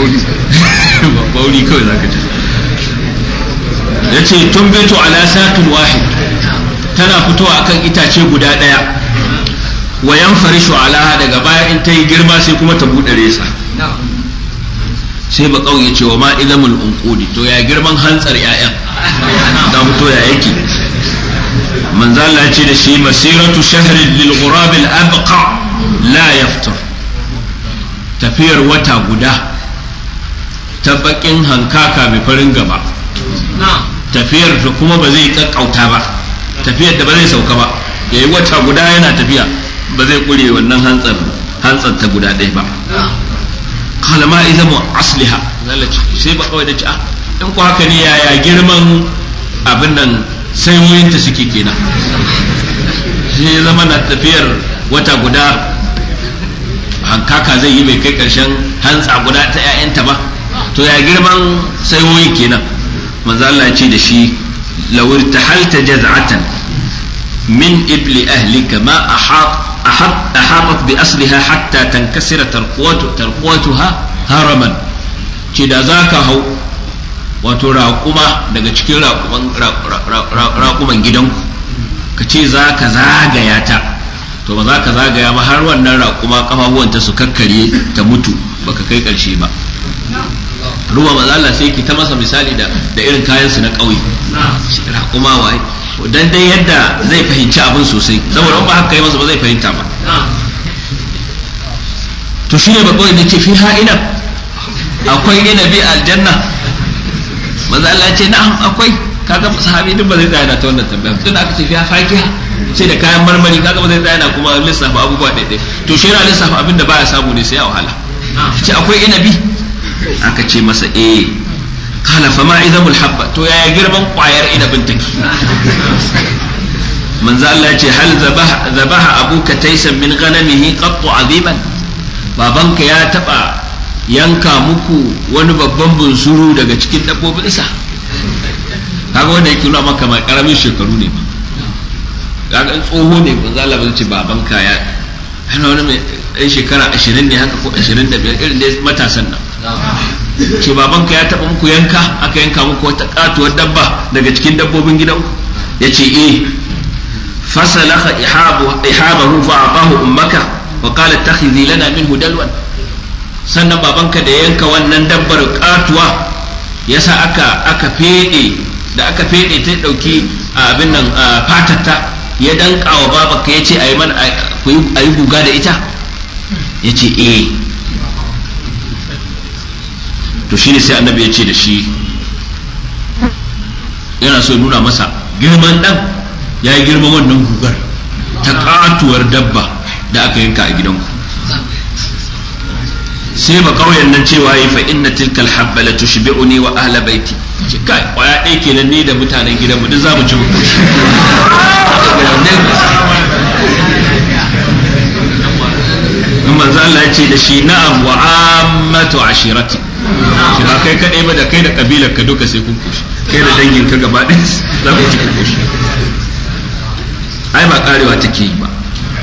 bauri kawai zaka ce ya ce tun beto ala satin wahid tana fitowa akan itace guda ɗaya wayan farishu ala daga baya in ta yi girma sai kuma ta buɗe resa sai ba ya ce wa ma idamul unqudi to ya girman hantsar ƴaƴan da fito ya yake manzo Allah ya ce da shi masiratu shahrin lil ghurab al abqa la yaftur tafiyar wata guda ta bakin hankaka mai farin gaba tafiyar da kuma ba zai kakkauta ba tafiyar da ba zai sauka ba yayi wata guda yana tafiya ba zai kure wannan hantsar hantsar ta guda ɗaya ba kala ma iza mu asliha sai ba kawai da ci ah in ku haka ne yaya girman abin nan sai wuyinta suke kenan sai ya zama na tafiyar wata guda hankaka zai yi mai kai karshen hantsa guda ta 'ya'yanta ba to ya girman sai wuyin kenan manzo Allah ya ce da shi lawir tahalta jaz'atan min ibli ahlika ma ahat أحاطت بأصلها حتى تنكسر ترقوتها هرما ce da za ka hau wato raƙuma daga cikin raƙuman gidanku ka ce za ka zagaya ta to ba za ka zagaya ba har wannan raƙuma ƙafafuwanta su kakkare ta mutu baka kai ƙarshe ba ruwa maza Allah sai ki ta masa misali da irin kayansu na ƙauye raƙuma waye dan dai yadda zai fahimci abin sosai saboda ba haka yi masa ba zai fahimta ba to shine ba kawai ce fi ha'ina akwai inabi aljanna maza Allah ce na'am akwai kaga sahabi duk ba zai tsaya na ta wannan tambaya tun da aka ce fi fakiha sai da kayan marmari kaga ba zai tsaya na kuma lissafa abubuwa ɗaiɗai to shi yana lissafa abin da baya samu ne sai a wahala ce akwai inabi aka ce masa eh kala fama idamul habba to yaya girman kwayar inabin take manzo Allah ce hal zabaha zabaha abuka taysan min ghanamihi qattu aziman babanka ya taba yanka muku wani babban bunsuru daga cikin dabbobinsa kaga wanda yake nuna maka mai karamin shekaru ne ba kaga in tsoho ne manzo Allah ba ce babanka ya hana wani mai ɗan shekara ashirin ne haka ko ashirin da biyar irin dai matasan nan ce babanka ya taɓa muku yanka aka yanka muku wata katuwar dabba daga cikin dabbobin gidanku ya ce eh fasalaka ihabahu fa atahu ummaka wa qala takhidhi lana minhu dalwan sannan babanka da yanka wannan dabbar katuwa yasa aka aka fede da aka fede ta dauki abin nan fatatta ya danka wa babanka yace ayi man ayi guga da ita yace eh to shine sai annabi ya ce da shi yana so nuna masa girman dan ya yi girman wannan gugar ta katuwar dabba da aka yanka a gidanku sai ba kauyen nan cewa yi fa inna tilkal habba la tushbi'uni wa ahla baiti ce kai kwaya ɗaya kenan ni da mutanen gidanmu duk za mu ci mu koshi in manzo Allah ya ce da shi na'am wa ammatu ashirati shi ba kai kadai ba da kai da kabilar ka duka sai kun koshi kai da dangin ka gaba ɗaya za ku ci koshi ai ba karewa take yi ba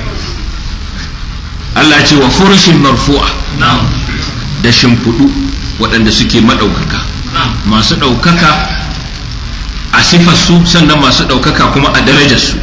Allah ce wa furushin marfu'a da shimfiɗu waɗanda suke maɗaukaka masu ɗaukaka a sifarsu sannan masu ɗaukaka kuma a darajarsu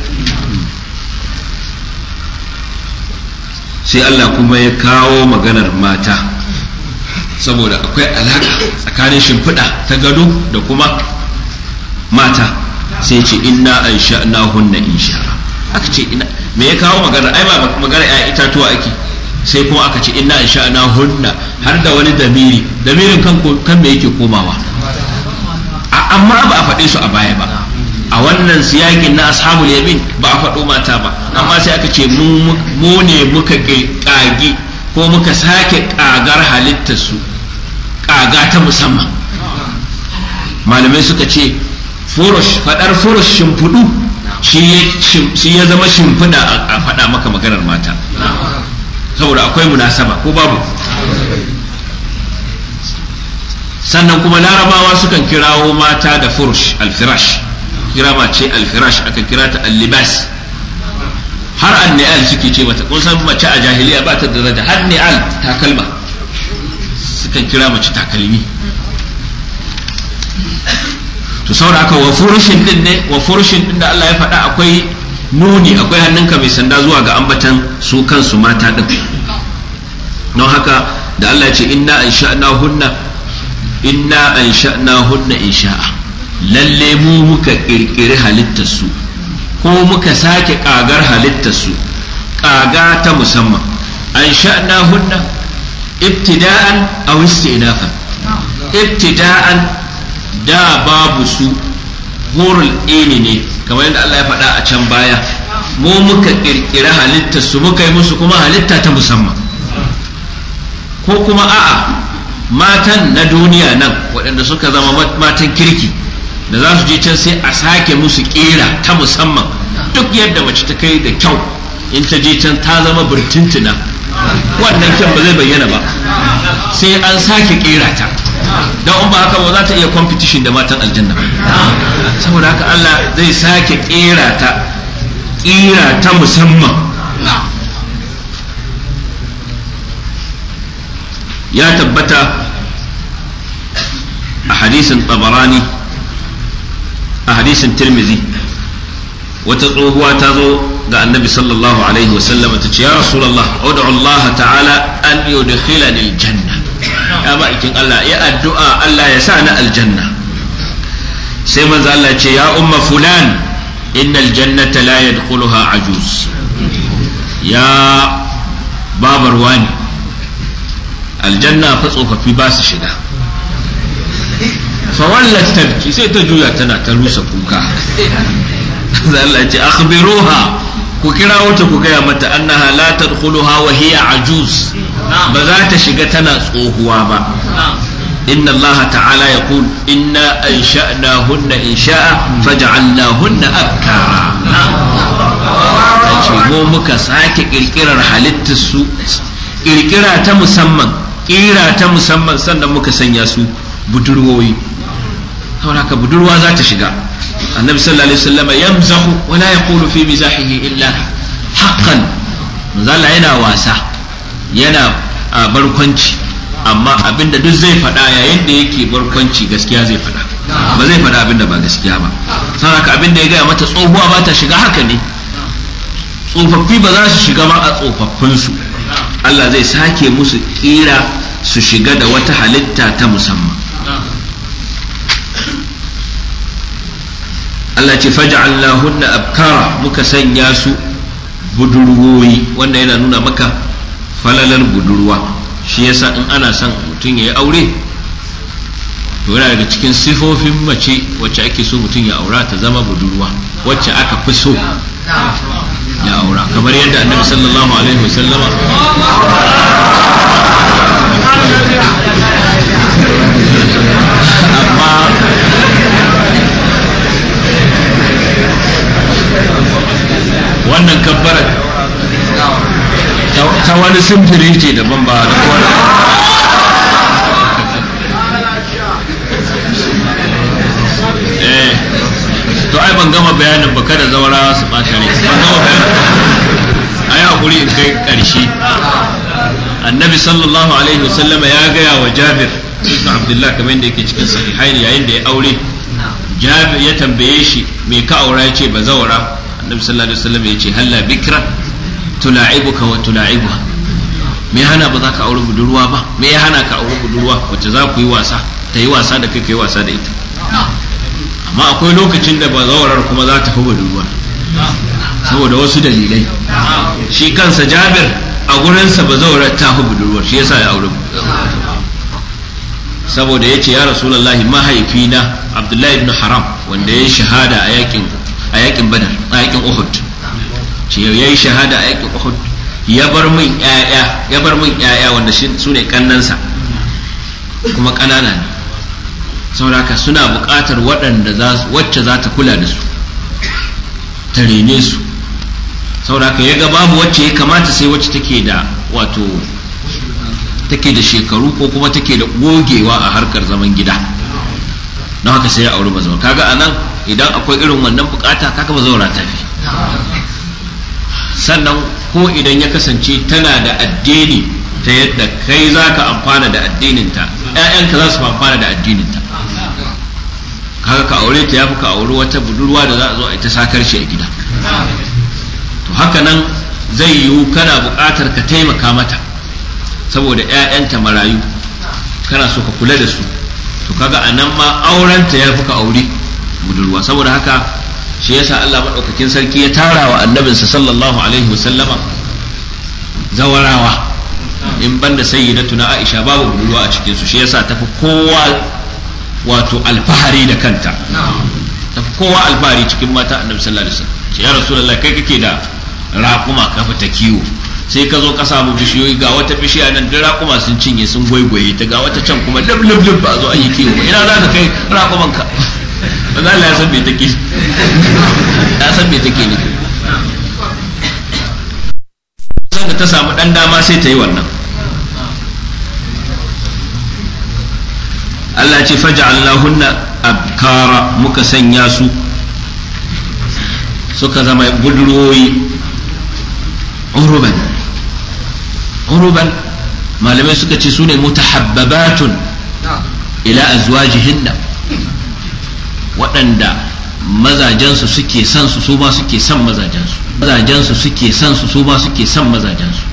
sai Allah kuma ya kawo maganar mata saboda akwai alaƙa tsakanin shimfiɗa ta gado da kuma mata sai ce inna an sha'na hunna insha aka ce ina me ya kawo magana ai ba magana ya itatuwa ake sai kuma aka ce inna ansha'na hunna har da wani damiri damirin kan kan me yake komawa amma ba a faɗe su a baya ba a wannan siyakin na ashabul yamin ba a faɗo mata ba amma sai aka ce mu ne muka ƙagi ko muka sake ƙagar halittar su ƙaga ta musamman malamai suka ce furush faɗar furush shimfiɗu shi ya zama shimfiɗa a faɗa maka maganar mata saboda akwai munasaba ko babu sannan kuma larabawa sukan kirawo mata da furush alfirash kira mace alfirash aka kira ta allibas har an ni'al suke ce mata kun san mace a jahiliya ba ta daraja har ni'al takalma sukan kira mace takalmi to saboda haka wa furushin din ne wa furushin din da Allah ya faɗa akwai nuni akwai hannunka mai sanda zuwa ga ambatan su kansu mata din don haka da Allah ya ce inna ansha'na hunna inna ansha'na hunna insha'a lalle mu muka kirkiri halittar su ko muka sake kagar halittar su kaga ta musamman ansha'na hunna ibtida'an aw istinafan ibtida'an da babu su hurul ini ne kamar yadda Allah ya faɗa a can baya mu muka kirkiri halittar su muka yi musu kuma halitta ta musamman ko kuma a'a matan na duniya nan waɗanda suka zama matan kirki da za su je can sai a sake musu ƙera ta musamman duk yadda mace ta kai da kyau in ta je can ta zama birtintuna wannan kyan ba zai bayyana ba sai an sake ƙera ta don in ba haka ba za ta iya competition da matan aljanna saboda haka Allah zai sake ƙera ta ƙera ta musamman ya tabbata a hadisin tabarani a hadisin tirmizi wata tsohuwa ta zo ga annabi sallallahu alaihi wasallam ta ce ya rasulallah ud'u Allah ta'ala an yudkhilani aljanna ya ba ikin Allah ya addu'a Allah ya sa ni aljanna sai manzo Allah ce ya umma fulan innal jannata la yadkhuluha ajuz ya babar wani aljanna fa tsofaffi ba su shiga fawallat tabki sai ta juya tana ta rusa kuka Allah ce akhbiruha ku kira wata ku gaya mata annaha la tadkhuluha wa hiya ajuz ba za ta shiga tana tsohuwa ba inna Allah ta'ala yaqul inna ansha'nahunna insha'a faj'alnahunna abkara ce mu muka sake kirkirar halittar su kirkira ta musamman kira ta musamman sannan muka sanya su budurwoyi saboda haka budurwa za ta shiga annabi sallallahu alaihi wasallam yamzahu wa la yaqulu fi mizahihi illa haqqan manzala yana wasa yana barkwanci amma abinda duk zai faɗa yayin da yake barkwanci gaskiya zai faɗa ba zai faɗa abinda ba gaskiya ba saboda haka abinda ya gaya mata tsohuwa ba ta shiga haka ne tsofaffi ba za su shiga ba a tsofaffinsu Allah zai sake musu kira su shiga da wata halitta ta musamman Allah ce faj'alnahunna abkara muka sanya su budurwoyi wanda yana nuna maka falalar budurwa shi yasa in ana son mutum ya yi aure to yana daga cikin sifofin mace wacce ake so mutum ya aura ta zama budurwa wacce aka fi so ya aura kamar yadda annabi sallallahu alaihi wasallama amma wannan kabbarar ta wani simfiri ce daban ba da kowane eh to ai ban gama bayanin ba kada zawara su bata ne ban gama bayanin ai hakuri in kai karshe annabi sallallahu alaihi wasallama ya gaya wa jabir ibn abdullah kamar yadda yake cikin sahihaini yayin da ya aure jabir ya tambaye shi me ka aura ya ce ba zawara annabi sallallahu alaihi wasallam ya ce halla bikra tula'ibuka wa tula'ibuha me hana ba za ka aure budurwa ba me ya hana ka aure budurwa wacce za ku yi wasa ta yi wasa da kai ka yi wasa da ita amma akwai lokacin da bazawarar kuma za ta fi budurwa saboda wasu dalilai shi kansa jabir a gurinsa ba zaura ta fi budurwar shi yasa ya aure saboda ya ce ya rasulallahi mahaifina abdullahi ibn haram wanda ya yi shahada a yakin a yakin badar a yakin uhud ce ya yi shahada a yakin uhud ya bar min yaya ya bar min yaya wanda su ne kannansa kuma ƙanana ne saboda suna buƙatar waɗanda wacce za ta kula da su ta rene su saboda ya ga babu wacce ya kamata sai wacce take da wato take da shekaru ko kuma take da gogewa a harkar zaman gida don haka sai ya auri mazauna kaga a nan idan akwai irin wannan bukata kaga mazauna ta fi sannan ko idan ya kasance tana da addini ta yadda kai za ka amfana da addininta ‘ya'yanka za su amfana da addininta kaga ka aure ta ya fi ka auri wata budurwa da za a zo a ita sakar shi a gida to haka nan zai yiwu kana buƙatar ka taimaka mata saboda 'ya'yanta marayu kana so ka kula da su to kaga a nan ma aurenta ya fi ka aure budurwa saboda haka shi yasa Allah maɗaukakin sarki ya tara wa annabinsa sallallahu alaihi wasallama zawarawa in banda sayyidatuna Aisha babu budurwa a cikin su shi yasa tafi kowa wato alfahari da kanta tafi kowa alfahari cikin mata annabi sallallahu alaihi wasallam ya rasulullahi kai kake da raƙuma ka fita kiwo sai ka zo ka samu bishiyoyi ga wata bishiya nan duk raƙuma sun cinye sun gwaigwaye ta ga wata can kuma lub lub lub ba zo an yi kiwo ba ina za ka kai raƙuman ka manzo Allah ya san me take ya san me take ne san da ta samu dan dama sai ta yi wannan Allah ce faja'alnahunna abkara muka sanya su suka zama budurwoyi uruban uruban malamai suka ce su ne mutahabbabatun ila azwajihinna waɗanda mazajensu suke son su su ma suke son mazajensu mazajensu suke son su su ma suke son mazajensu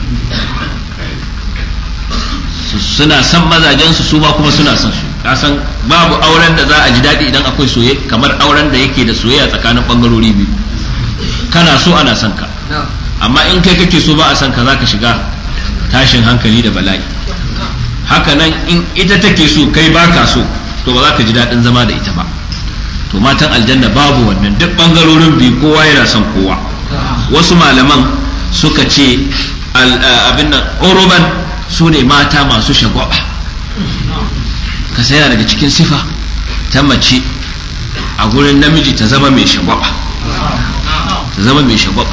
suna son mazajensu su ma kuma suna son su kasan babu auren da za a ji daɗi idan akwai soye kamar auren da yake da soyayya tsakanin ɓangarori biyu kana so ana son ka amma in kai kake so ba a son ka za ka shiga tashin hankali da bala'i haka nan in ita take so kai ba ka so to ba za ka ji daɗin zama da ita ba to matan aljanna babu wannan duk ɓangarorin biyu kowa yana son kowa wasu malaman suka ce abin nan oroban su ne mata masu shagwaba ka yana daga cikin sifa ta mace a gurin namiji ta zama mai shagwaba ta zama mai shagwaba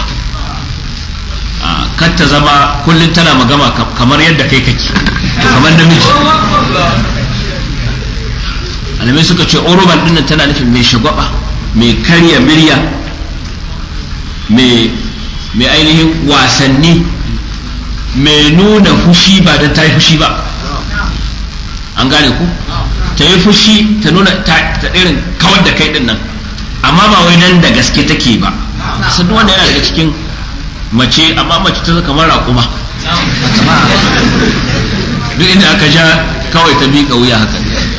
kar ta zama kullum tana magama kamar yadda kai kake kamar namiji alamai suka ce oroban dinnan tana nufin mai shagwaba mai karya murya mai ainihin wasanni mai nuna fushi ba don ta yi fushi ba an gane ku ta yi fushi ta nuna ta irin kawar da kai din nan amma ba wai nan da gaske take ba sun wanda yana daga cikin mace amma mace ta kamar raƙuma duk inda aka ja kawai ta miƙa wuya haka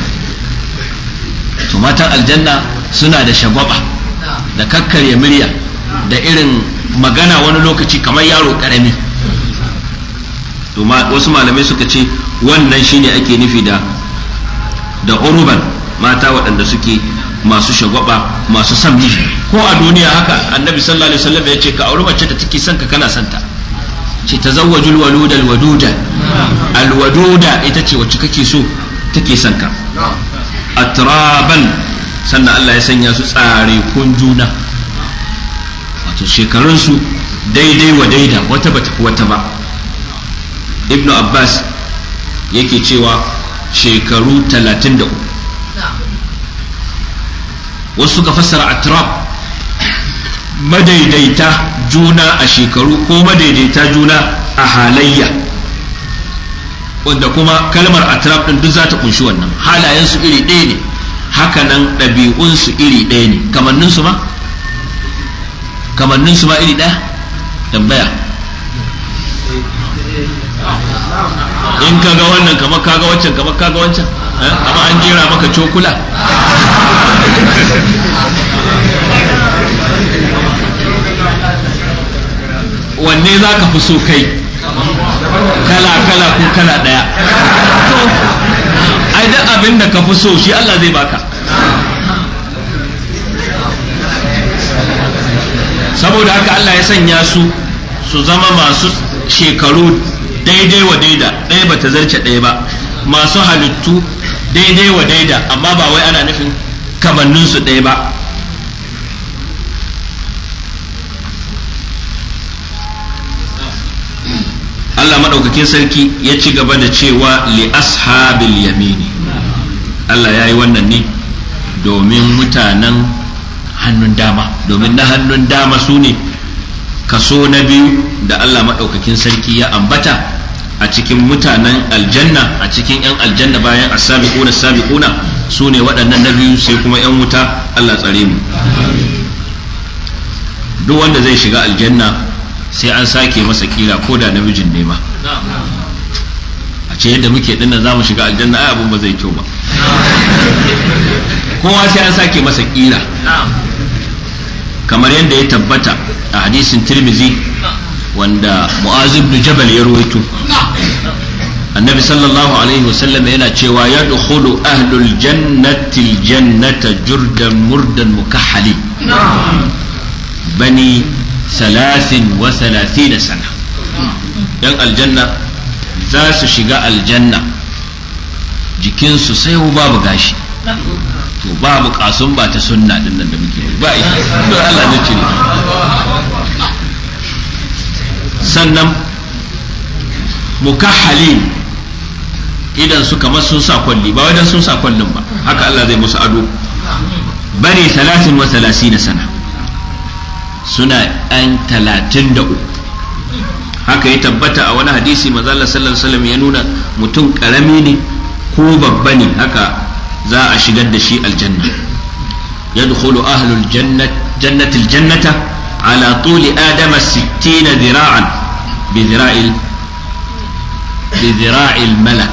to matan aljanna suna da shagwaba da kakkarya murya da irin magana wani lokaci kamar yaro ƙarami to wasu malamai suka ce wannan shine ake nufi da da uruban mata waɗanda suke masu shagwaba masu son miji ko a duniya haka annabi sallallahu alaihi wasallam ya ce ka auri mace da take son ka kana son ta ce tazawwajul waluda alwaduda alwaduda ita ce wacce kake so take son ka atraban sannan Allah ya sanya su tsare kun juna wato shekarunsu daidai wa daida wata bata wata ba ibnu abbas yake cewa shekaru 33 wasu suka fassara atrab madaidaita juna a shekaru ko madaidaita juna a halayya wanda kuma kalmar atrab din duk za ta kunshi wannan halayensu iri ɗaya ne hakanan ɗabi'unsu iri ɗaya ne kamanninsu ma kamanninsu ma iri ɗaya tambaya in kaga wannan kamar kaga wancan kamar kaga wancan amma an jera maka cokula wanne za ka fi so kai kala kala ko kala daya to ai duk abin da ka fi so shi Allah zai baka saboda haka Allah ya sanya su su zama masu shekaru daidai wa daida ɗaya ba ta zarce ɗaya ba masu halittu daidai wa daida amma ba wai ana nufin kamanninsu ɗaya ba Allah maɗaukakin sarki ya ci gaba da cewa li ashabil yamini Allah ya yi wannan ne domin mutanen hannun dama domin na hannun dama su ne kaso na biyu da Allah maɗaukakin sarki ya ambata a cikin mutanen aljanna a cikin 'yan aljanna bayan asabiquna sabiquna su ne waɗannan na biyu sai kuma 'yan wuta Allah tsare mu duk wanda zai shiga aljanna sai an sake masa kila ko da namijin ne ma a ce yadda muke dinnan za mu shiga aljanna ai abun ba zai kyau ba kowa sai an sake masa kila kamar yadda ya tabbata a hadisin tirmizi wanda mu'az ibn jabal ya ruwaito annabi sallallahu alaihi wasallam yana cewa ya dukhulu ahlul jannati aljannata jurdan murdan mukahhali bani salasin wa salasin sana yan aljanna za su shiga aljanna jikinsu sai babu gashi to babu kasun ba ta sunna din nan da muke ba ita don Allah ne cire sannan mukahhalin idan su kamar sun sa kwalli ba wajen sun sa kwallin ba haka Allah zai musu ado bari talatin wa talasina sana suna ɗan talatin da uku haka ya tabbata a wani hadisi mazalla sallallahu alaihi wasallam ya nuna mutum karami ne ko babba ne haka za a shigar da shi aljanna yadkhulu ahlul jannati aljannata ala tuli adama 60 dhira'an bi dhira'il bi dhira'il malak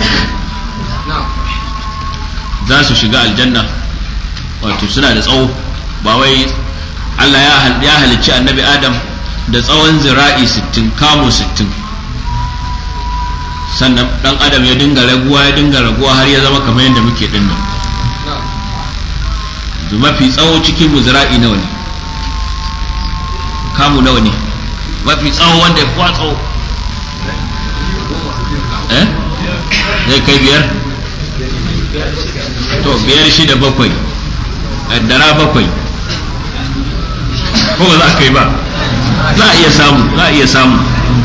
za su shiga aljanna wato suna da tsawo ba wai Allah ya halicci annabi Adam da tsawon zira'i 60 kamo 60 sannan dan adam ya dinga raguwa ya dinga raguwa har ya zama kamar yadda muke dinnan da mafi tsawo cikin mu zira'i nawa ne kamu nawa ne mafi tsawo wanda ya kuwa tsawo eh zai kai biyar to biyar shida bakwai dara bakwai ko ba za a kai ba za a iya samu za a iya samu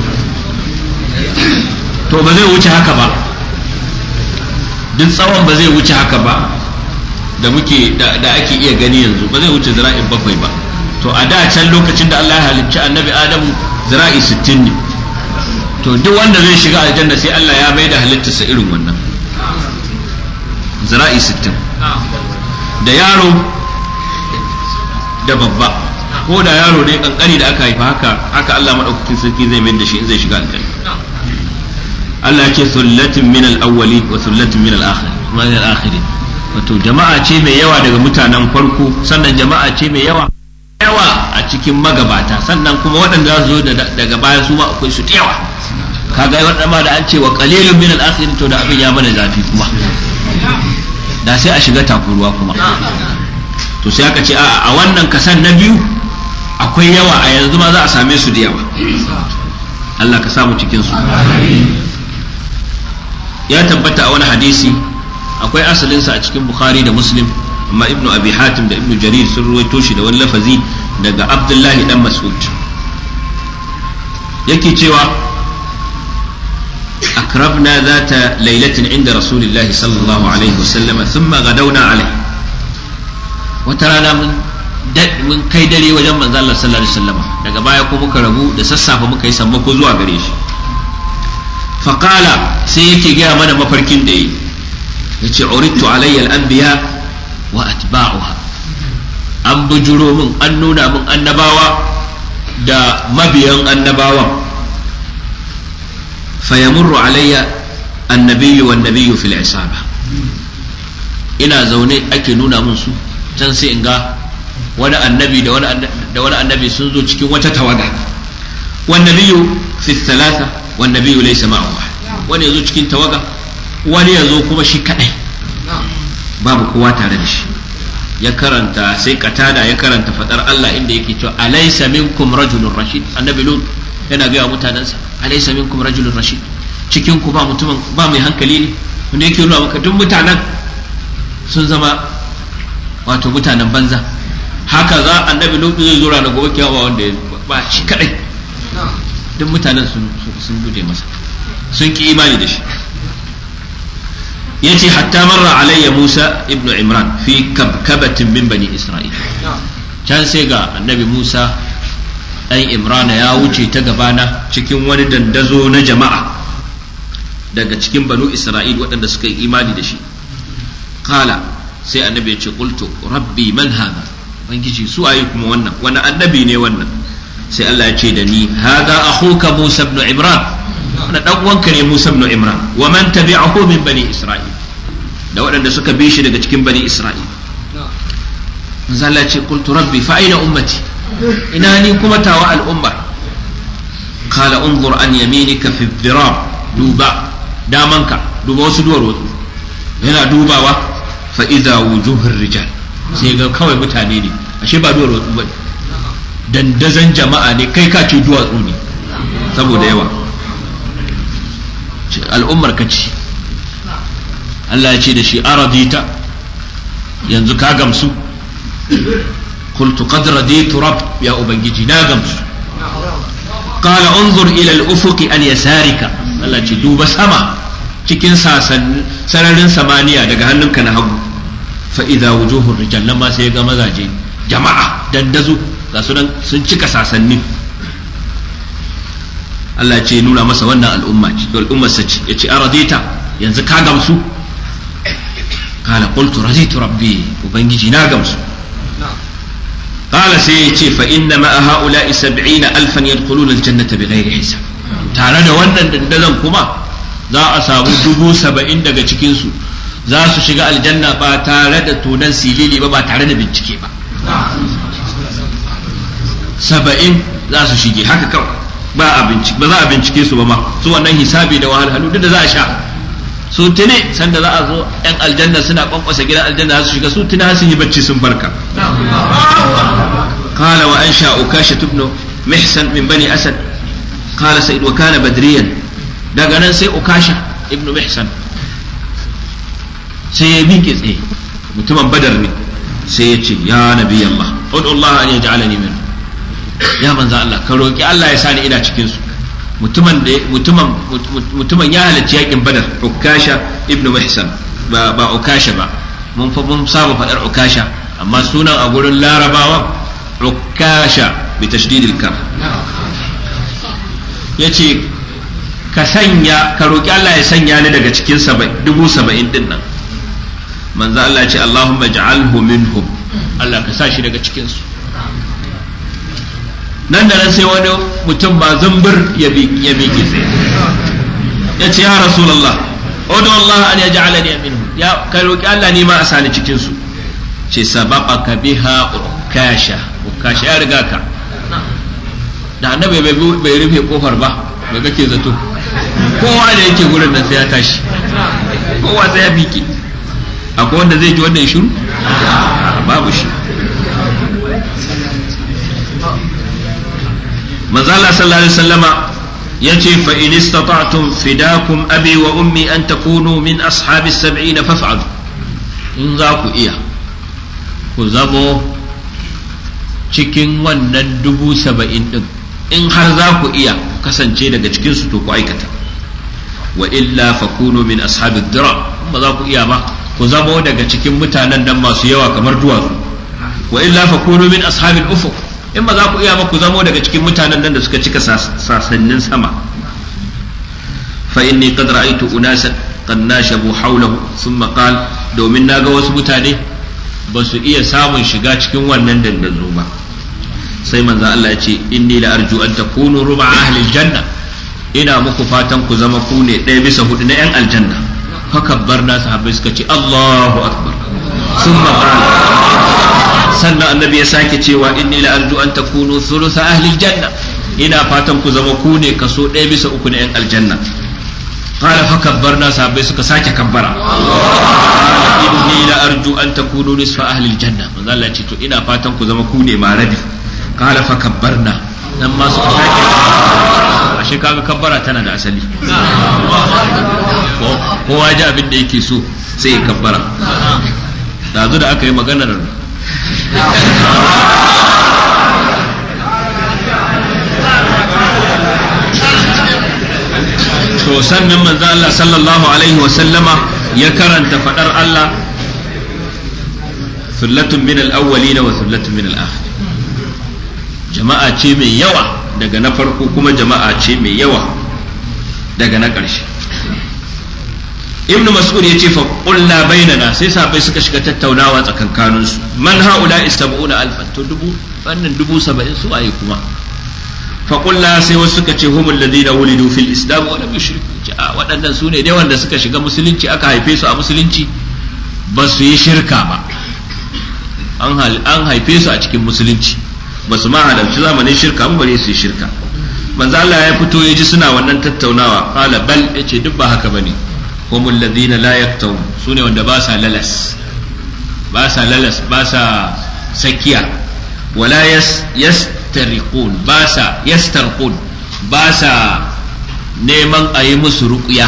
to ba zai wuce haka ba duk tsawon ba zai wuce haka ba da muke da ake iya gani yanzu ba zai wuce zira'in bakwai ba to a da can lokacin da Allah ya halicci annabi Adamu zira'i sittin ne to duk wanda zai shiga aljanna sai Allah ya mai da halittarsa irin wannan zira'i sittin da yaro da babba ko da yaro ne kankani da aka haifa haka haka Allah madaukakin sarki zai mai da shi in zai shiga aljanna Allah ya ce sullatin min al-awwali wa sullatin min al-akhirin wato jama'a ce mai yawa daga mutanen farko sannan jama'a ce mai yawa yawa a cikin magabata sannan kuma waɗanda za su zo daga baya su ma akwai su yawa kaga waɗanda ma da an ce wa qalilun min al-akhirin to da abin ya mana zafi kuma da sai a shiga takuruwa kuma to sai aka ce a wannan kasan na biyu akwai yawa a yanzu ma za a same su da yawa Allah ka samu cikin su ya tabbata a wani hadisi akwai asalinsa a cikin bukhari da muslim amma ibnu abi hatim da ibnu jarir sun ruwaito shi da wani lafazi daga abdullahi dan mas'ud yake cewa akrabna zata lailatin inda rasulillahi sallallahu alaihi wasallama thumma gadawna alaihi wata rana mun mun kai dare wajen manzo Allah sallallahu alaihi wasallama daga baya ko muka rabu da sassafe muka yi sammako zuwa gare shi faqala sai yake gaya mana mafarkin da yi yace uridtu alayya al-anbiya wa atba'uha an bujuro min an nuna min annabawa da mabiyan annabawan fayamurru alayya annabiyyu wan nabiyyu fil isaba ina zaune ake nuna min su can sai in ga wani annabi da wani annabi sun zo cikin wata tawaga wan nabiyyu fi thalatha wan nabiyyu laysa ma'ahu wani yazo cikin tawaga wani yazo kuma shi kadai babu kowa tare da shi ya karanta sai katada ya karanta fadar Allah inda yake cewa alaysa minkum rajulun rashid annabi lut yana ga mutanansa alaysa minkum rajulun rashid cikin ku ba mutumin ba mai hankali ne wanda yake nuna maka duk mutanen sun zama wato mutanen banza haka za annabi lut zai zo ranar gobe kiyama wanda ba shi kadai duk mutanen sun sun guje masa sun ki imani da shi yace hatta marra alayya Musa ibnu Imran fi kabkabatin min bani Isra'il can sai ga annabi Musa dan Imrana ya wuce ta gabana cikin wani dandazo na jama'a daga cikin banu Isra'il waɗanda suka yi imani da shi kala sai annabi ya ce qultu rabbi man hada bangiji su ayi kuma wannan wani annabi ne wannan sai Allah ya ce da ni hada akhuka Musa ibn Imran wannan dan uwanka ne Musa ibn Imran wa man tabi'ahu min bani Isra'il da waɗanda suka bi shi daga cikin bani Isra'il manzo Allah ya ce qultu rabbi fa aina ummati ina ni kuma tawa al'ummar qala unzur an yaminika fi dhirab duba damanka duba wasu duwar wasu yana dubawa fa idza wujuhur rijal sai ga kawai mutane ne ashe ba duwar wasu bane dandazan jama'a ne kai ka ce duwatsu ne saboda yawa al'ummar ka ce Allah ya ce da shi aradita yanzu ka gamsu qultu qad raditu rabb ya ubangiji na gamsu qala unzur ila al-ufuq an yasarika Allah ce duba sama cikin sararin samaniya daga hannunka na hagu fa idza wujuhur rijal nan ma sai ga mazaje jama'a dandazo ga su nan sun cika sasanni Allah ce nuna masa wannan al'umma ce al'ummar sa ce yace aradita yanzu ka gamsu qala qultu raditu rabbi ubangiji na gamsu قال سيتي فإن مع هؤلاء سبعين ألفا يدخلون الجنة بغير حساب tare da wannan dandazon kuma za a samu dubu saba'in daga cikinsu za su shiga aljanna ba tare da tunan silili ba ba tare da bincike ba saba'in za su shige haka kawai ba a bincike ba za a bincike su ba ma su wannan hisabi da wahalhalu duk da za a sha su tune sanda za a zo yan aljanna suna kwankwasa gidan aljanna za su shiga su tune sun yi bacci sun barka قال وأنشأ أكاشة بن محسن من بني أسد قال سيد وكان بدريا daga nan sai ukasha ibnu mihsan sai ya miƙe tsaye mutumin badar ne sai ya ce ya nabi Allah ud'u Allah an yaj'alani min ya manzo Allah ka roki Allah ya sani ina cikin su mutumin da mutumin mutumin ya halarci yakin badar ukasha ibnu mihsan ba ba ukasha ba mun fa mun saba fadar ukasha amma sunan a gurin larabawa ukasha bi tashdidil kaf yace ka sanya ka roƙi Allah ya sanya ni daga cikin dubu saba'in din nan manzo Allah ce Allahumma ja'alhu minhum Allah ka sa shi daga cikinsu nan da nan sai wani mutum ba zumbur ya miƙe tsaye ya ce ya rasulallah odo Allah an ya ja'alani minhum ya ka roƙi Allah ne ma a sani cikinsu ce sabaqaka biha ukasha ukasha ya riga ka da annabi bai rufe kofar ba bai kake zato kowa da yake gurin nan sai ya tashi kowa sai ya miƙe akwai wanda zai ji wannan shiru babu shi manzala sallallahu alaihi wasallama yace fa in istata'tum fidakum abi wa ummi an takunu min ashabi sab'in faf'alu in za ku iya ku zamo cikin wannan dubu saba'in din in har za ku iya kasance daga cikinsu to ku aikata wa illa fakunu min ashabi dira ba za ku iya ba ku zamo daga cikin mutanen nan masu yawa kamar duwatsu wa illa fakunu min ashabil ufuq in ba za ku iya ba ku zamo daga cikin mutanen nan da suka cika sasannin sama fa inni qad ra'aytu unasan qad nashabu hawlahu thumma qala domin naga wasu mutane ba su iya samun shiga cikin wannan dandazo ba sai manzo Allah ya ce inni la arju an takunu ruba ahli janna ina muku fatan ku zama ku ne ɗaya bisa hudu na yan aljanna fakabbar na sahabbai suka ce Allahu akbar summa qala sannan annabi ya sake cewa inni la arju an takunu thulutha ahli janna ina fatan ku zama ku ne kaso ɗaya bisa uku na 'yan aljanna qala fa kabbarna sahabbai suka sake kabbara inni la arju an takunu nisfa ahli aljanna manzo Allah ce to ina fatan ku zama ku ne ma rabi qala fa kabbarna nan ma suka sake ashe kaga kabbara tana da asali kowa ji abin da yake so sai ya kabbara dazu da aka yi maganar to sannan manzo Allah sallallahu alaihi wa sallama ya karanta fadar Allah thullatun min al-awwalin wa thullatun min al-akhirin jama'a ce mai yawa daga na farko kuma jama'a ce mai yawa daga na ƙarshe ibnu mas'ud ya ce fa qulna bainana sai sahabbai suka shiga tattaunawa tsakankanin su man haula istabuna alfan to dubu wannan dubu saba'in su ayi kuma fa qulna sai wasu suka ce humul ladina wulidu fil islam wa lam yushriku a waɗannan su ne dai wanda suka shiga musulunci aka haife su a musulunci ba su yi shirka ba an haife su a cikin musulunci ba su ma halarci zamanin shirka ba bare su yi shirka manzo Allah ya fito ya ji suna wannan tattaunawa qala bal yace duk ba haka bane humul ladina la yaktawun sune wanda ba sa lalas ba sa lalas ba sa sakiya wala yas yastariqun ba sa yastarqun ba sa neman a yi musu ruqya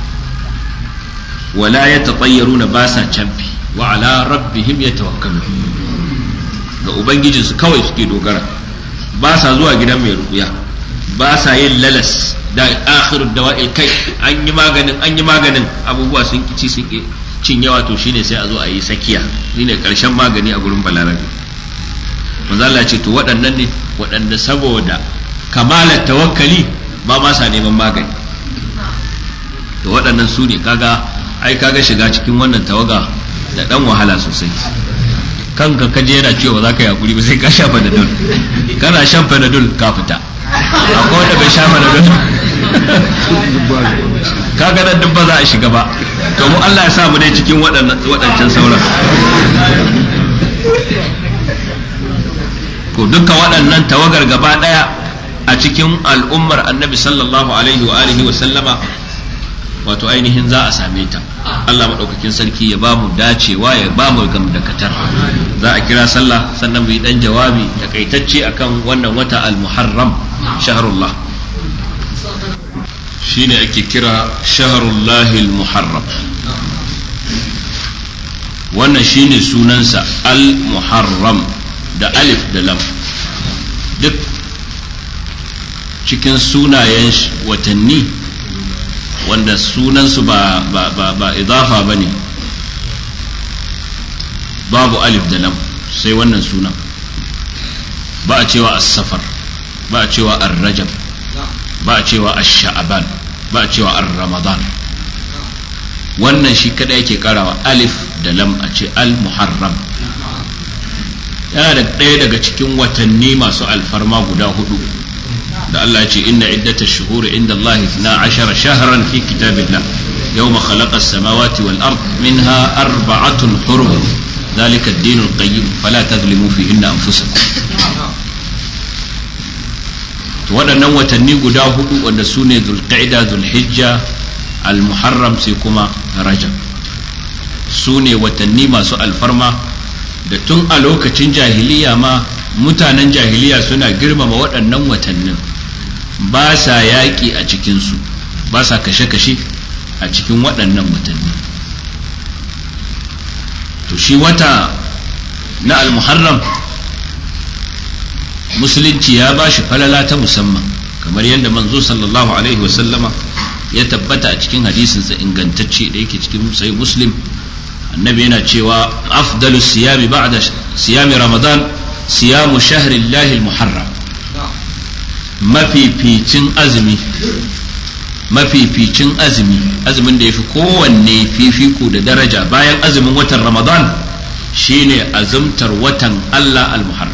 wala yatatayyaruna ba sa camfi wa ala rabbihim yatawakkalun ga ubangijinsu kawai suke dogara ba sa zuwa gidan mai rukuya ba sa yin lalas da akhirud dawa'il kai an yi maganin an yi maganin abubuwa sun kici sun ki cin yawa to shine sai a zo a yi sakiya shine karshen magani a gurin balarabe manzo Allah ce to waɗannan ne waɗanda saboda kamalar tawakkali ba ma sa neman magani to waɗannan su ne kaga ai kaga shiga cikin wannan tawaga da dan wahala sosai kanka ka je yana cewa za ka yi hakuri ba sai ka sha panadol kana shan panadol ka fita akwai wanda bai sha panadol kaga nan duk ba za a shiga ba to mu Allah ya sa mu dai cikin waɗancan sauran ko dukkan waɗannan tawagar gaba ɗaya a cikin al'ummar annabi sallallahu alaihi wa alihi wa sallama wato ainihin za a same ta Allah maɗaukakin sarki ya ba mu dacewa ya ba mu gamdakatar za a kira sallah sannan mu yi ɗan jawabi takaitacce akan wannan wata al-muharram shahrullah shine ake kira shahrullahi al-muharram wannan shine sunansa al-muharram da alif da lam duk cikin sunayen watanni wanda sunansu ba ba ba ba idafa ba ne babu alif da lam sai wannan sunan ba a cewa as-safar ba a cewa ar-rajab ba a cewa ash-sha'ban ba a cewa ar-ramadan wannan shi kada yake karawa alif da lam a ce al-muharram yana da ɗaya daga cikin watanni masu alfarma guda hudu da Allah ce inna iddata shuhuri inda Allah na ashara shahran fi kitabillah yawma khalaqa as-samawati wal ard minha arba'atun hurum ذلك الدين القيم فلا تظلموا فيهن انفسكم to waɗannan watanni guda hudu wanda su ne zulqa'ida zulhijja al-muharram sai kuma rajab su ne watanni masu alfarma da tun a lokacin jahiliya ma mutanen jahiliya suna girmama waɗannan watannin ba sa yaƙi a cikinsu ba sa kashe-kashe a cikin waɗannan watanni to shi wata na almuharram musulunci ya ba shi falala ta musamman kamar yadda manzo sallallahu alaihi wasallama ya tabbata a cikin hadisinsa ingantacce da yake cikin sai muslim annabi yana cewa afdalu siyami ba'da siyami ramadan siyamu shahrillahi almuharram mafificin azumi mafificin azumi azumin da ya fi kowanne fifiko da daraja bayan azumin watan ramadan shine azumtar watan allah al-muharram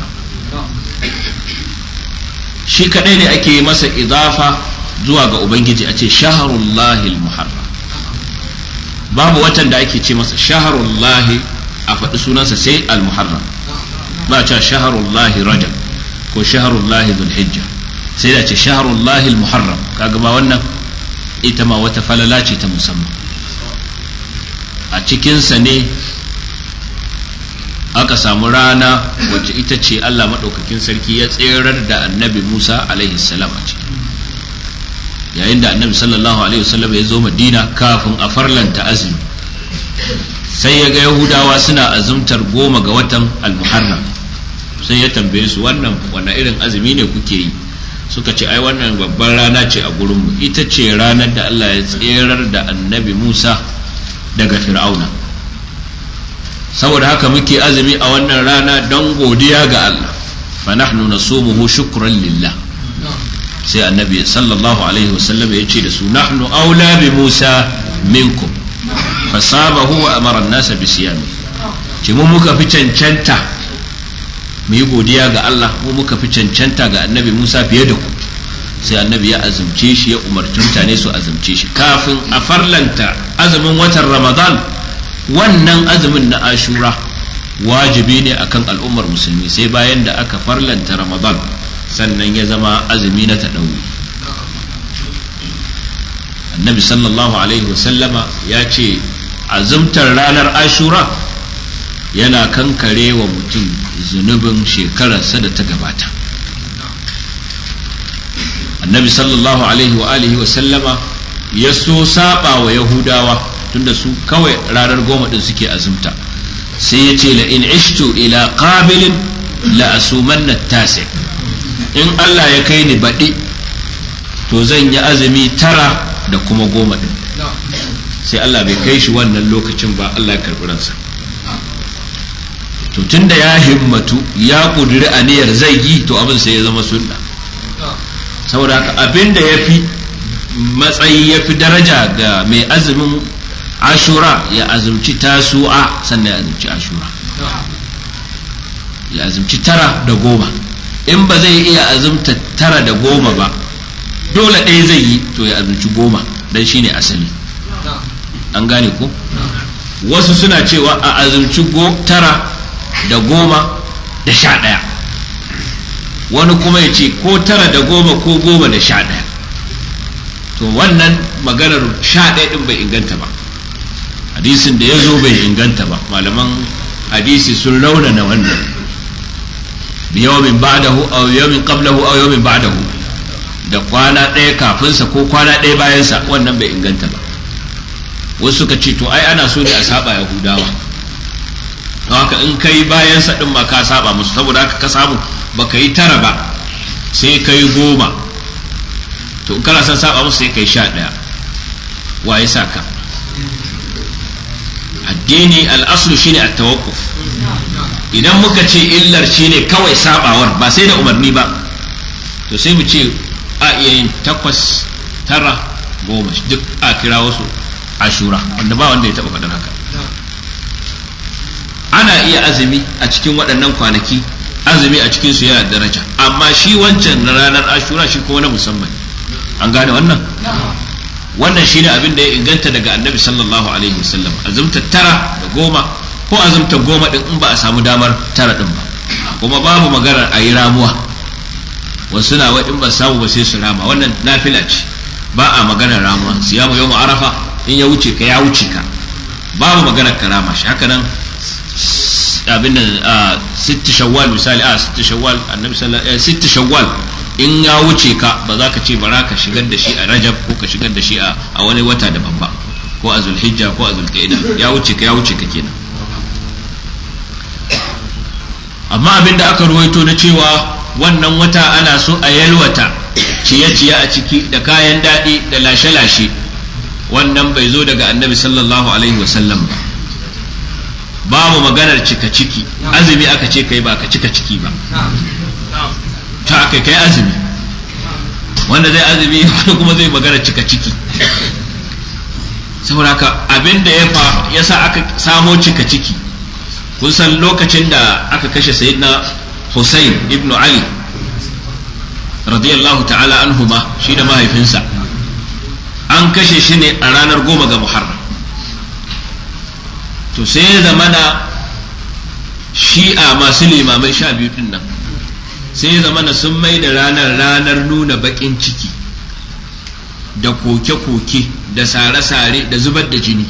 shi kadai ne ake masa idafa zuwa ga ubangiji a ce shaharullahi al-muharram babu watan da ake ce masa shaharullahi a faɗi sunansa sai al-muharram ba ce shaharullahi rajab ko shaharullahi zulhijja sai da ce shaharullahi muharram kaga ma wannan ita ma wata falala ce ta musamman a cikinsa ne aka samu rana wacce ita ce Allah maɗaukakin sarki ya tserar da annabi Musa alaihi salam a ciki yayin da annabi sallallahu alaihi wasallam ya zo madina kafin a farlanta azumi sai ya ga yahudawa suna azumtar goma ga watan almuharram sai ya tambaye su wannan wani irin azumi ne kuke yi suka ce ai wannan babban rana ce a gurinmu ita ce ranar da Allah ya tserar da annabi Musa daga fir'auna saboda haka muke azumi a wannan rana don godiya ga Allah fa nahnu nasumuhu shukran lillah sai annabi sallallahu alaihi wasallam ya ce da su nahnu aula bi Musa minkum fasabahu wa amara an-nasa bi siyami ce mu muka fi cancanta mu yi godiya ga Allah mu muka fi cancanta ga annabi Musa fiye da ku sai annabi ya azumce shi ya umarci mutane su azumce shi kafin a farlanta azumin watan Ramadan wannan azumin na Ashura wajibi ne akan al'ummar musulmi sai bayan da aka farlanta Ramadan sannan ya zama azumi na taɗauri annabi sallallahu alaihi wasallama ya ce azumtar ranar ashura yana kankare wa mutum zunubin shekararsa da ta gabata annabi sallallahu alaihi wa alihi wasallama ya so saba wa yahudawa tunda su kawai ranar goma din suke azumta sai ya ce la in ishtu ila qabilin la asumanna tasi in Allah ya kai ni baɗi to zan yi azumi tara da kuma goma ɗin sai Allah bai kai shi wannan lokacin ba Allah ya karɓi ransa to tunda ya himmatu ya ƙudiri aniyar zai yi to abin sai ya zama sunna saboda haka abin da ya fi matsayi ya fi daraja ga mai azumin ashura ya azumci tasu'a sannan ya azumci ashura ya azumci tara da goma in ba zai iya azumta tara da goma ba dole ɗaya zai yi to ya azumci goma don shi ne asali an gane ko wasu suna cewa a azumci tara da goma da sha ɗaya wani kuma ya ce ko tara da goma ko goma da sha ɗaya to wannan maganar sha ɗaya ɗin bai inganta ba hadisin da ya zo bai inganta ba malaman hadisi sun raunana wannan biyawmin ba'dahu aw yawmin qablahu aw yawmin ba'dahu da kwana ɗaya kafinsa ko kwana ɗaya bayansa wannan bai inganta ba wasu suka ce to ai ana so ne a saba yahudawa don haka in kai bayansa din ma ka saba musu saboda haka ka samu baka yi tara ba sai kai goma to in kana son saba musu sai kai sha ɗaya wa ya sa ka addini al'aslu shine at-tawaqquf idan muka ce illar shine kawai sabawar ba sai da umarni ba to sai mu ce a iya yin takwas tara goma duk a kira wasu ashura wanda ba wanda ya taba faɗin haka ana iya azumi a cikin waɗannan kwanaki azumi a cikin su yana daraja amma shi wancan na ranar ashura shi kuma na musamman an gane wannan wannan shi ne abin da ya inganta daga annabi sallallahu alaihi wasallam azumta tara da goma ko azumta goma din in ba a samu damar tara din ba kuma babu maganar a yi ramuwa wasu na wa in ba samu ba sai su rama wannan nafila ce ba a maganar ramuwa siyamu yau arafa in ya wuce ka ya wuce ka babu maganar karama shi haka nan abin nan a sitti shawwal misali a sitti shawwal annabi sallallahu alaihi sitti shawwal in ya wuce ka ba za ka ce bara ka shigar da shi a rajab ko ka shigar da shi a wani wata daban ba ko a zulhijja ko a zulqa'ida ya wuce ka ya wuce ka kenan amma abin da aka ruwaito na cewa wannan wata ana so a yalwata ciye-ciye a ciki da kayan daɗi da lashe-lashe wannan bai zo daga annabi sallallahu alaihi wasallam ba babu maganar cika ciki azumi aka ce kai ba ka cika ciki ba ta aka kai azumi wanda zai azumi wanda kuma zai magana cika ciki saboda haka abin da ya fa ya sa aka samo cika ciki kun san lokacin da aka kashe sayyidina Hussein ibn Ali radiyallahu ta'ala anhuma shi da mahaifinsa an kashe shi ne a ranar goma ga Muharram to sai ya zamana shi'a masu limamai sha biyu din nan sai ya zama sun mai da ranar ranar nuna baƙin ciki da koke-koke da sare-sare da zubar da jini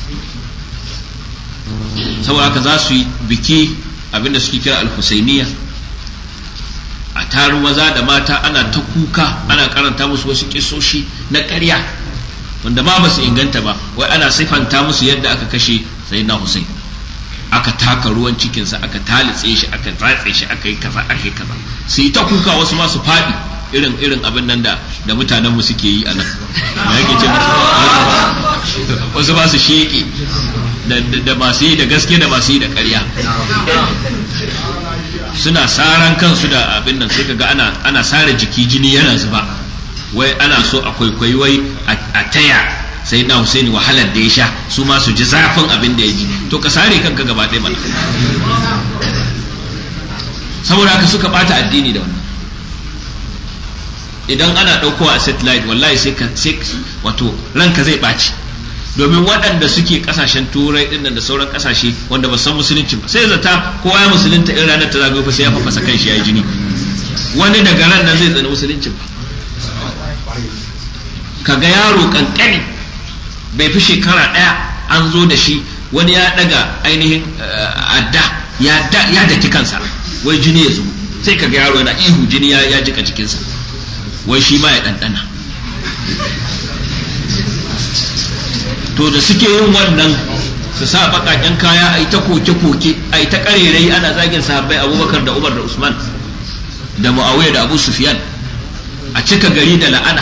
saboda haka za su yi biki abinda suke kira alhusainiya a taru maza da mata ana ta kuka ana karanta musu wasu kisoshi na ƙarya wanda ma ba su inganta ba wai ana siffanta musu yadda aka kashe sayyidina Hussein aka taka ruwan cikinsa aka talitse shi aka ratse shi aka yi kaza aka yi kaza su yi ta kuka wasu ma su faɗi irin irin abin nan da da mutanen mu suke yi a nan da yake ce wasu ba su sheke da masu yi da gaske da masu yi da ƙarya suna saran kansu da abin nan sai kaga ana ana sare jiki jini yana zuba wai ana so a kwaikwayi wai a taya sai na Husaini wahalar da ya sha su ma su ji zafin abin da ya ji to ka sare kanka gaba ɗaya mana saboda haka suka bata addini da wannan idan ana ɗaukowa a satellite wallahi sai ka sai wato ranka zai ɓaci domin waɗanda suke ƙasashen turai ɗin da sauran ƙasashe wanda ba san musulunci ba sai zata kowa ya musulunta in ranar ta zagayo fa sai ya fafasa kan shi ya yi jini wani daga ran nan zai tsani musulunci ba kaga yaro kankani bai fi shekara ɗaya an zo da shi wani ya daga ainihin adda ya daki kansa wai jini ya zubo sai kaga yaro yana ihu jini ya jika jikinsa wai shi ma ya ɗanɗana to da suke yin wannan su sa baƙaƙen kaya a yi ta koke-koke a yi ta ƙarerai ana zagin sahabbai abubakar da umar da usman da mu'awiyah da abu sufyan a cika gari da la'ana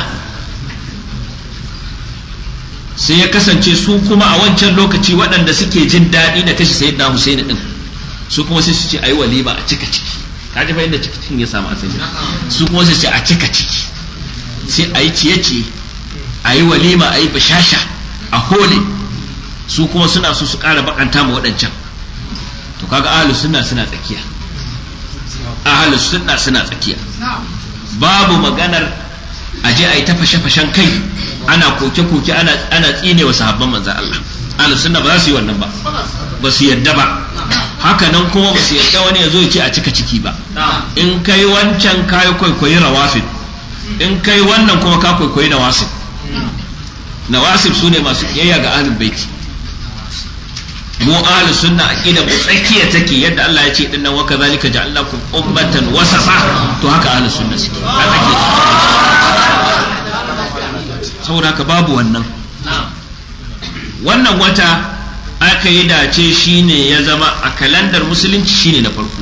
sai ya kasance su kuma a wancan lokaci waɗanda suke jin daɗi da kashe sayyidina Husaini din su kuma sai su ce ayi walima a cika ciki ka ji fa inda cikin ya samu asali su kuma sai su ce a cika ciki sai ayi ciye-ciye ayi walima ayi bashasha a hole su kuma suna so su ƙara bakanta ma waɗancan to kaga ahlus sunna suna tsakiya ahlus sunna suna tsakiya babu maganar aje ayi ta fashe-fashen kai ana koke-koke ana ana tsine wa sahabban manzan Allah ahlus sunna ba za su yi wannan ba ba su yadda ba haka nan kuma ba su yadda wani ya zo ya ce a cika ciki ba in kai wancan kayi kwaikwayi rawafid in kai wannan kuma ka kwaikwayi nawasib nawasib su ne masu kiyayya ga ahlul baiti mu ahlus sunna aqida mu tsakiya take yadda Allah ya ce dinnan wa kadhalika ja'alnakum ummatan wasata to haka ahlus sunna suke a tsakiya saboda haka babu wannan wannan wata aka yi dace shine ya zama a kalandar musulunci shine na farko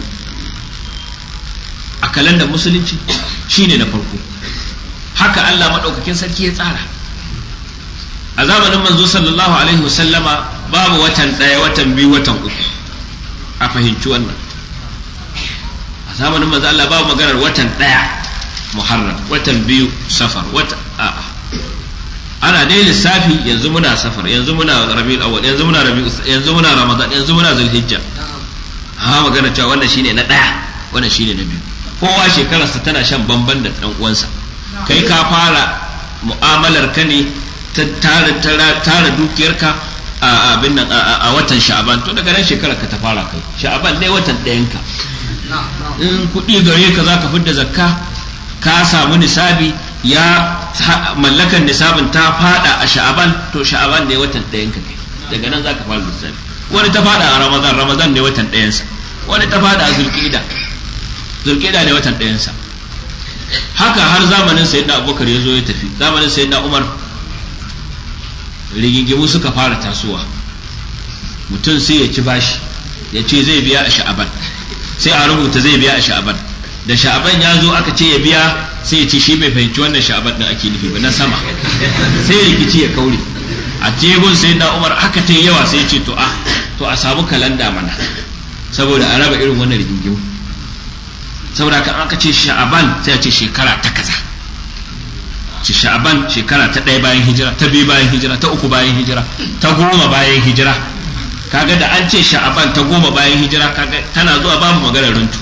a kalandar musulunci shine na farko haka Allah maɗaukakin sarki ya tsara a zamanin manzo sallallahu alaihi wasallama babu watan ɗaya watan biyu watan uku a fahimci wannan a zamanin manzo Allah babu maganar watan ɗaya muharram watan biyu safar wata a'a ana dai lissafi yanzu muna safar yanzu muna rabiul awwal yanzu muna rabiul yanzu muna ramadan yanzu muna zulhijja amma magana cewa wannan shine na daya wannan shine na biyu kowa shekararsa tana shan bamban da dan uwansa kai ka fara mu'amalar ka ne ta tara tara dukiyarka a abin nan a watan sha'aban to daga nan shekarar ka ta fara kai sha'aban ne watan ɗayan ka in kuɗi gare ka zaka fidda zakka ka samu nisabi ya mallakan nisabin ta fada a sha'aban to sha'aban ne watan ɗayan ka kai daga nan zaka fara lissafi wani ta fada a ramadan ramadan ne watan ɗayansa wani ta fada a zulqa'ida zulqa'ida ne watan ɗayansa haka har zamanin sayyidina abubakar ya zo ya tafi zamanin sayyidina umar rigingimu suka fara tasowa mutum sai ya ci bashi ya ce zai biya a sha'aban sai a rubuta zai biya a sha'aban da sha'aban ya zo aka ce ya biya sai ya ce shi bai fahimci wannan sha'aban din ake nufi ba na sama sai rikici ya kaure a tebun sai na umar haka ta yawa sai ya ce to a to a samu kalanda mana saboda a raba irin wannan rigingimu saboda kan aka ce sha'aban sai a ce shekara ta kaza ci sha'aban shekara ta ɗaya bayan hijira ta biyu bayan hijira ta uku bayan hijira ta goma bayan hijira kaga da an ce sha'aban ta goma bayan hijira kaga tana zuwa babu maganar runtu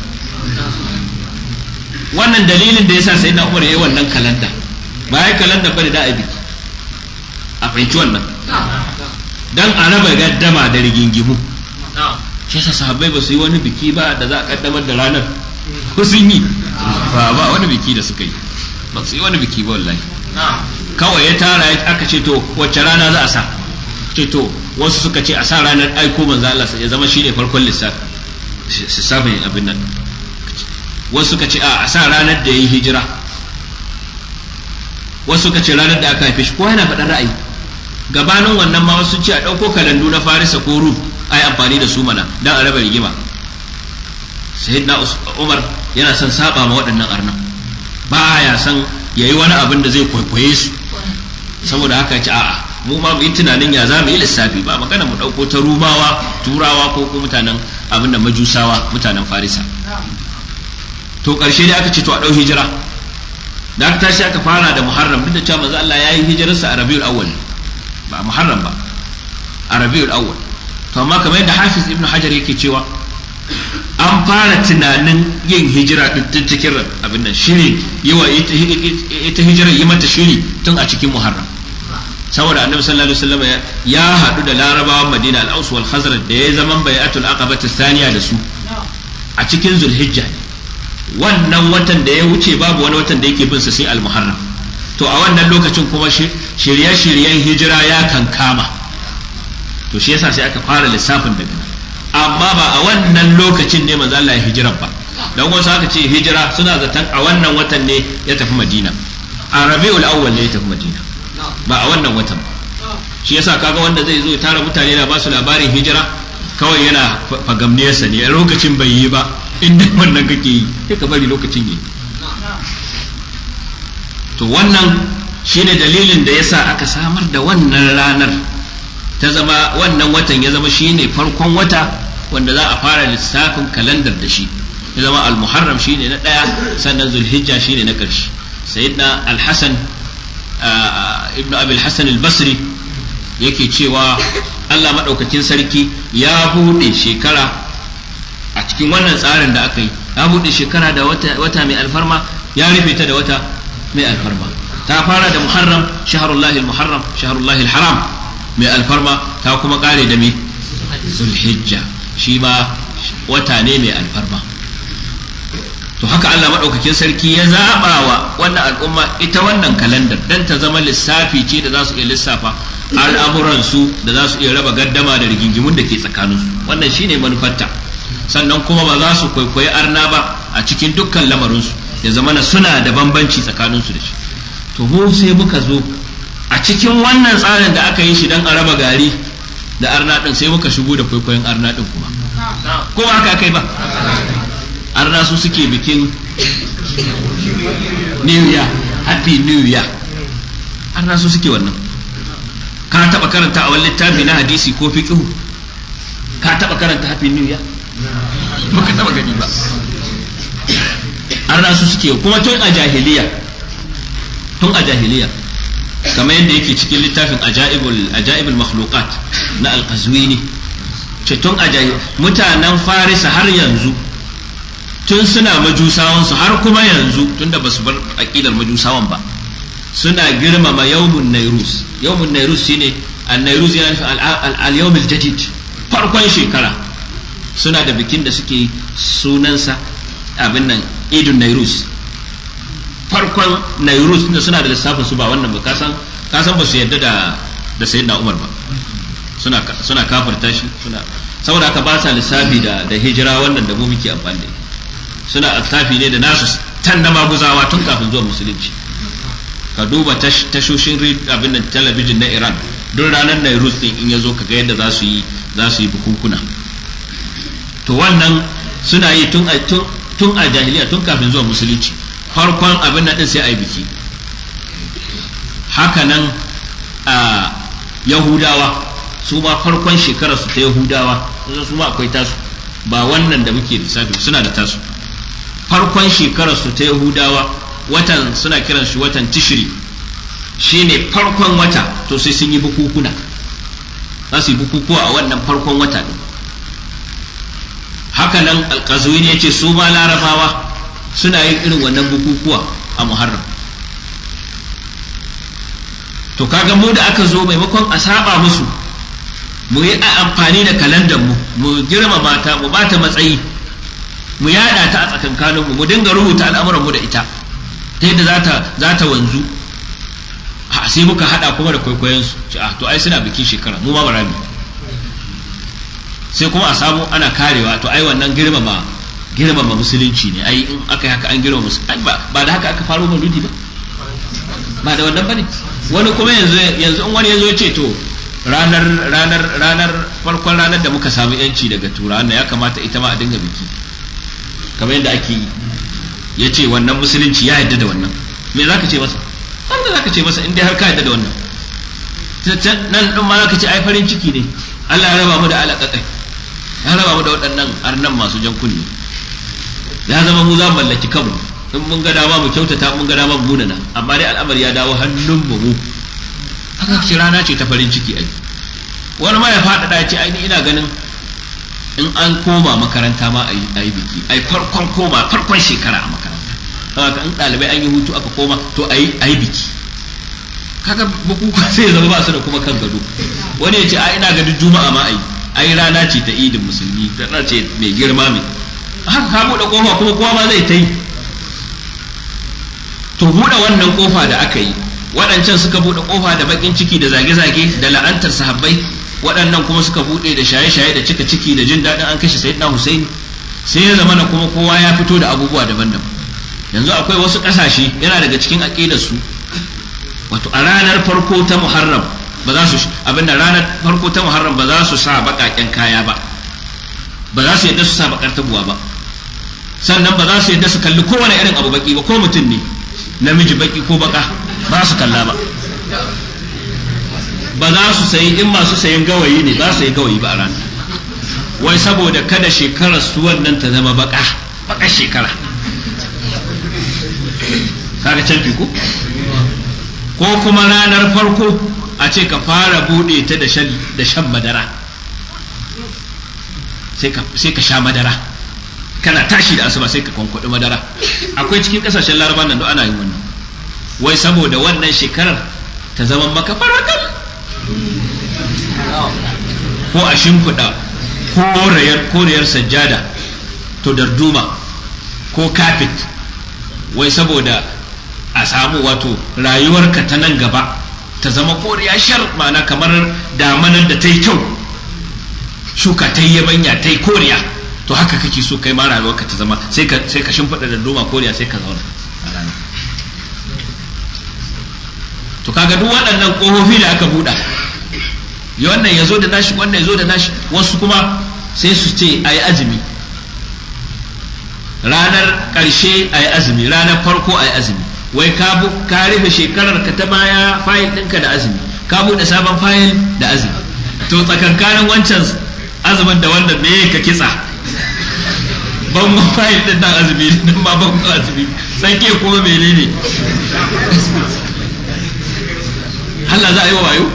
wannan dalilin da yasa sai na umar yayi wannan kalanda ba ya kalanda bane da abi a fahimci wannan dan a raba gaddama da rigingimu shi yasa sahabbai ba su yi wani biki ba da za a kaddamar da ranar ko sun yi ba ba wani biki da suka yi ba su yi wani biki ba wallahi kawai ya tara aka ce to wacce rana za a sa ce to wasu suka ce a sa ranar aiko manzo Allah ya zama shine farkon lissafi lissafin abin nan wasu suka ce a sa ranar da yayi hijira wasu suka ce ranar da aka haife shi ko yana faɗan ra'ayi gabanin wannan ma wasu ce a ɗauko kalandu na farisa ko rum a yi amfani da su mana don a raba rigima sayyidina umar yana son saba ma waɗannan arnan ba ya san ya yi wani abin da zai kwaikwaye su saboda haka ce a'a mu ma mu yi tunanin ya za mu yi lissafi ba magana mu ɗauko ta rumawa turawa ko ko mutanen abin da majusawa mutanen farisa to ƙarshe dai aka ce to a ɗau hijira da aka tashi aka fara da muharram duk da cewa manzo Allah ya yi hijirarsa a rabiul awwal ba muharram ba a rabiul awwal to amma kamar yadda hafiz ibnu hajar yake cewa an fara tunanin yin hijira din cikin abin nan shiri yi wa ita hijira yi mata shiri tun a cikin muharram saboda annabi sallallahu alaihi wasallam ya haɗu da larabawan madina al-aus wal khazraj da ya zaman bai'atul aqabati thaniya da su a cikin zulhijja wannan watan da ya wuce babu wani watan da yake bin sa sai al-muharram to a wannan lokacin kuma shirye-shiryen hijira ya kankama to shi yasa sai aka fara lissafin daga nan amma ba a wannan lokacin ne manzo Allah ya hijira ba dan wasu aka ce hijira suna zaton a wannan watan ne ya tafi Madina a Rabiul Awwal ne ya tafi Madina ba a wannan watan ba shi yasa kaga wanda zai zo ya tara mutane na ba su labarin hijira kawai yana fagamniyarsa ne a lokacin bai yi ba inda wannan kake yi sai ka bari lokacin yi to wannan shine dalilin da yasa aka samar da wannan ranar ta zama wannan watan ya zama shine farkon wata wanda za a fara lissafin kalandar da shi ya zama al-muharram shine na daya sannan zulhijja shine na karshe sayyidina al-hasan ibnu abi al-hasan al-basri yake cewa Allah madaukakin sarki ya bude shekara a cikin wannan tsarin da aka yi ya bude shekara da wata, wata mai alfarma ya rufe ta da wata mai alfarma ta fara da muharram shaharullahi al-muharram shaharullahi al-haram mai alfarma ta kuma kare da me zulhijja shi ma wata ne mai alfarma to haka Allah maɗaukakin sarki ya zaɓa wa wannan al'umma ita wannan kalandar dan ta zama lissafi ce da za su iya lissafa al'amuransu da za su iya raba gaddama da rigingimun da ke tsakaninsu wannan shine manufarta sannan kuma ba za su kwaikwayi arna ba a cikin dukkan lamarinsu ya zama na suna da bambanci tsakaninsu da shi to mu sai muka zo a cikin wannan tsarin da aka yi shi don a raba gari da arna din sai muka shigo da kwaikwayon arna din kuma ko ba haka kai ba arna su suke bikin new year happy new year arna su suke wannan ka taba karanta a wani littafi na hadisi ko fiqhu ka taba karanta happy new year baka taba gani ba arna su suke kuma tun a jahiliya tun a jahiliya kamar yadda yake cikin littafin ajaibul ajaibul makhluqat na al-qazwini ce tun ajaib mutanen farisa har yanzu tun suna majusawan su har kuma yanzu tunda basu bar aqidar majusawan ba suna girmama yawmun nairus yawmun nairus shine an-nairus yana nufin al-yawm al-jadid farkon shekara suna da bikin da suke sunansa abin nan idun nairus farkon nairus da suna da lissafin su ba wannan ba kasan kasan ba su yadda da da sayyidina umar ba suna suna kafarta shi suna saboda aka ba sa lissafi da da hijira wannan da mu muke amfani da suna lissafi ne da nasu tan na maguzawa tun kafin zuwa musulunci ka duba tashoshin abin nan talabijin na Iran duk ranar Nairus din in ya zo ka ga yadda za su yi za su yi bukukuna to wannan suna yi tun a tun a jahiliya tun kafin zuwa musulunci farkon abin nan din sai a yi biki hakanan a yahudawa su ma farkon shekarar su ta yahudawa su ma akwai tasu ba wannan da muke lissafi suna da tasu farkon shekarar su ta yahudawa watan suna kiran shi watan tishiri shine farkon wata to sai sun yi bukukuna za su yi bukukuwa a wannan farkon wata din hakanan alkazuwin ya ce su ma larabawa suna yin irin wannan bukukuwa a muharram to kaga mu da aka zo maimakon a saba musu mu yi amfani da kalandar mu mu girma mata mu bata matsayi mu yada ta a tsakankanin mu mu dinga rubuta al'amuran mu da ita ta yadda za ta za ta wanzu a sai muka hada kuma da kwaikwayon su ce ah to ai suna bikin shekara mu ma bara mu sai kuma a samu ana karewa to ai wannan girmama girmama musulunci ne ai in aka yi haka an girmama musulunci ba ba da haka aka faro mauludi ba ba da wannan bane wani kuma yanzu yanzu in wani yazo ya ce to ranar ranar ranar farkon ranar da muka samu yanci daga turawan ya kamata ita ma a dinga biki kamar yadda ake yi ya ce wannan musulunci ya yarda da wannan me za ka ce masa har da za ka ce masa in dai har ka yarda da wannan nan ɗin ma za ka ce ai farin ciki ne Allah ya raba mu da alaƙaƙai ya raba mu da waɗannan arnan masu jan kunne ya zama mu za mu mallaki kanmu in mun ga dama mu kyautata mun ga dama mu munana amma dai al'amari ya dawo hannun mu mu haka ce rana ce ta farin ciki ai wani ma ya faɗaɗa ya ce ai ina ganin in an koma makaranta ma a yi biki ai farkon koma farkon shekara a makaranta haka in ɗalibai an yi hutu aka koma to a yi biki kaga bukukuwa sai zama ba su da kuma kan gado wani ya ce a ina ga duk juma'a ma ai ai rana ce ta idin musulmi rana ce mai girma mai haka ka buɗe kofa kuma kowa ma zai ta yi to buɗe wannan kofa da aka yi waɗancan suka buɗe kofa da bakin ciki da zage-zage da la'antar sahabbai waɗannan kuma suka buɗe da shaye-shaye da cika ciki da jin daɗin an kashe sayyidina Husaini sai ya zama na kuma kowa ya fito da abubuwa daban-daban yanzu akwai wasu ƙasashe yana daga cikin aƙidar su wato a ranar farko ta Muharram ba za su abin da ranar farko ta Muharram ba za su sa baƙaƙen kaya ba ba za su yadda su sa baƙar tabuwa ba sannan ba za su yadda su kalli kowane irin abu baki ba ko mutum ne namiji baki ko baka ba su kalla ba ba za su sayi in masu sayan gawayi ne ba su sayi gawayi ba a ranar wai saboda kada shekarar su wannan ta zama baka baka shekara kaga can ko ko kuma ranar farko a ce ka fara bude ta da shan da shan madara sai ka sai ka sha madara kana tashi da asuba sai ka kwankwaɗi madara akwai cikin ƙasashen laraban nan da ana yin wannan wai saboda wannan shekarar ta zama maka farakal ko a shimfiɗa koriyar sajjada to darduma ko kafet wai saboda a samu wato rayuwarka ta nan gaba ta zama koriya shar ma'ana kamar damanar da ta yi kyau shuka ta yi yabanya ta yi koriya to haka kake so kai ma rayuwarka ta zama sai ka sai ka shimfiɗa darduma koriya sai ka zauna a ranar to kaga duk waɗannan ƙofofi da aka buɗa wannan ya zo da nashi wannan ya zo da nashi wasu kuma sai su ce a yi azumi ranar ƙarshe a yi azumi ranar farko a yi azumi wai ka rufe shekarar ka ta baya fayil ɗinka da azumi ka buɗe sabon fayil da azumi to tsakankanin wancan azumin da wanda me ka kitsa bangon fayil ɗin nan azumi nan ma bangon azumi tsanke kuma menene Allah za a yi wa wayo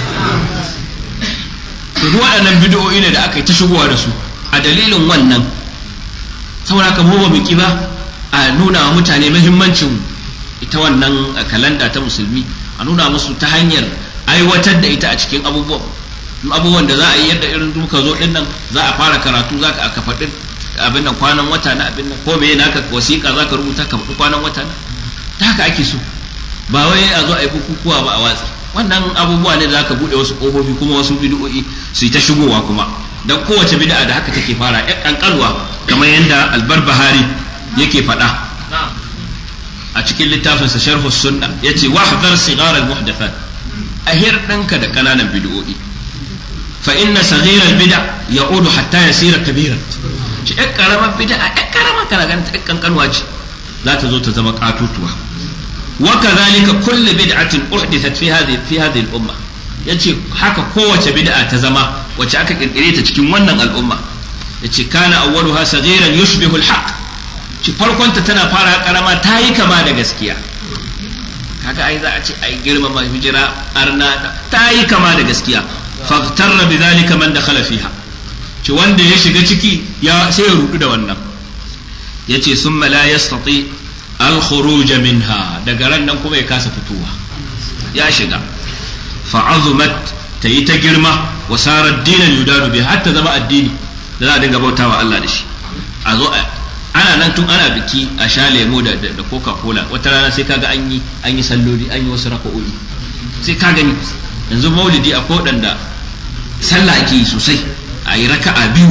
to duk waɗannan bid'o'i ne da aka yi ta shigowa da su a dalilin wannan saboda ka mu ba mu ba a nuna wa mutane muhimmancin ita wannan kalanda ta musulmi a nuna musu ta hanyar aiwatar da ita a cikin abubuwan abubuwan da za a yi yadda irin muka zo din nan za a fara karatu za ka faɗi abin nan kwanan wata na abin nan ko me naka wasiƙa za ka rubuta ka faɗi kwanan wata na ta haka ake so ba wai a zo a yi bukukuwa ba a watsi wannan abubuwa ne da zaka bude wasu kofofi kuma wasu bid'o'i su yi ta shigowa kuma dan kowace bid'a da haka take fara ya kankalwa kamar yadda albarbahari yake faɗa a cikin littafin sa sharh sunna yace wahdhar sigar al muhdathat ahir danka da kananan bid'o'i fa inna saghir al bid'a ya'udu hatta yasira kabiran ce ɗan karamar bid'a ɗan karamar kana ganin ɗan kankanwa ce za ta zo ta zama katutuwa وكذلك كل بدعة أحدثت في هذه في هذه الأمة yace haka kowace bid'a ta zama wacce aka kirkire ta cikin wannan al'umma yace kana awwaluha saghiran yushbihu al-haq ci farkon ta tana fara karama ta yi kama da gaskiya kaga ai za a ce ai girmama hijira arna ta yi kama da gaskiya faghtarra bidhalika man dakhala fiha ci wanda ya shiga ciki ya sai ya rudu da wannan yace summa la yastati الخروج منها daga ran nan kuma ya kasa fitowa ya shiga fa'azumat ta yi ta girma wa sarar dinan yudanu bi hatta zama addini da za a dinga bautawa Allah da shi a zo ana nan tun ana biki a sha lemo da da coca cola wata rana sai kaga an yi an yi salloli an yi wasu raka'o'i sai ka gani yanzu maulidi a da sallah ake yi sosai a yi raka'a biyu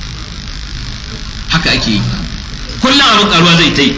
haka ake yi kullum abin karuwa zai ta yi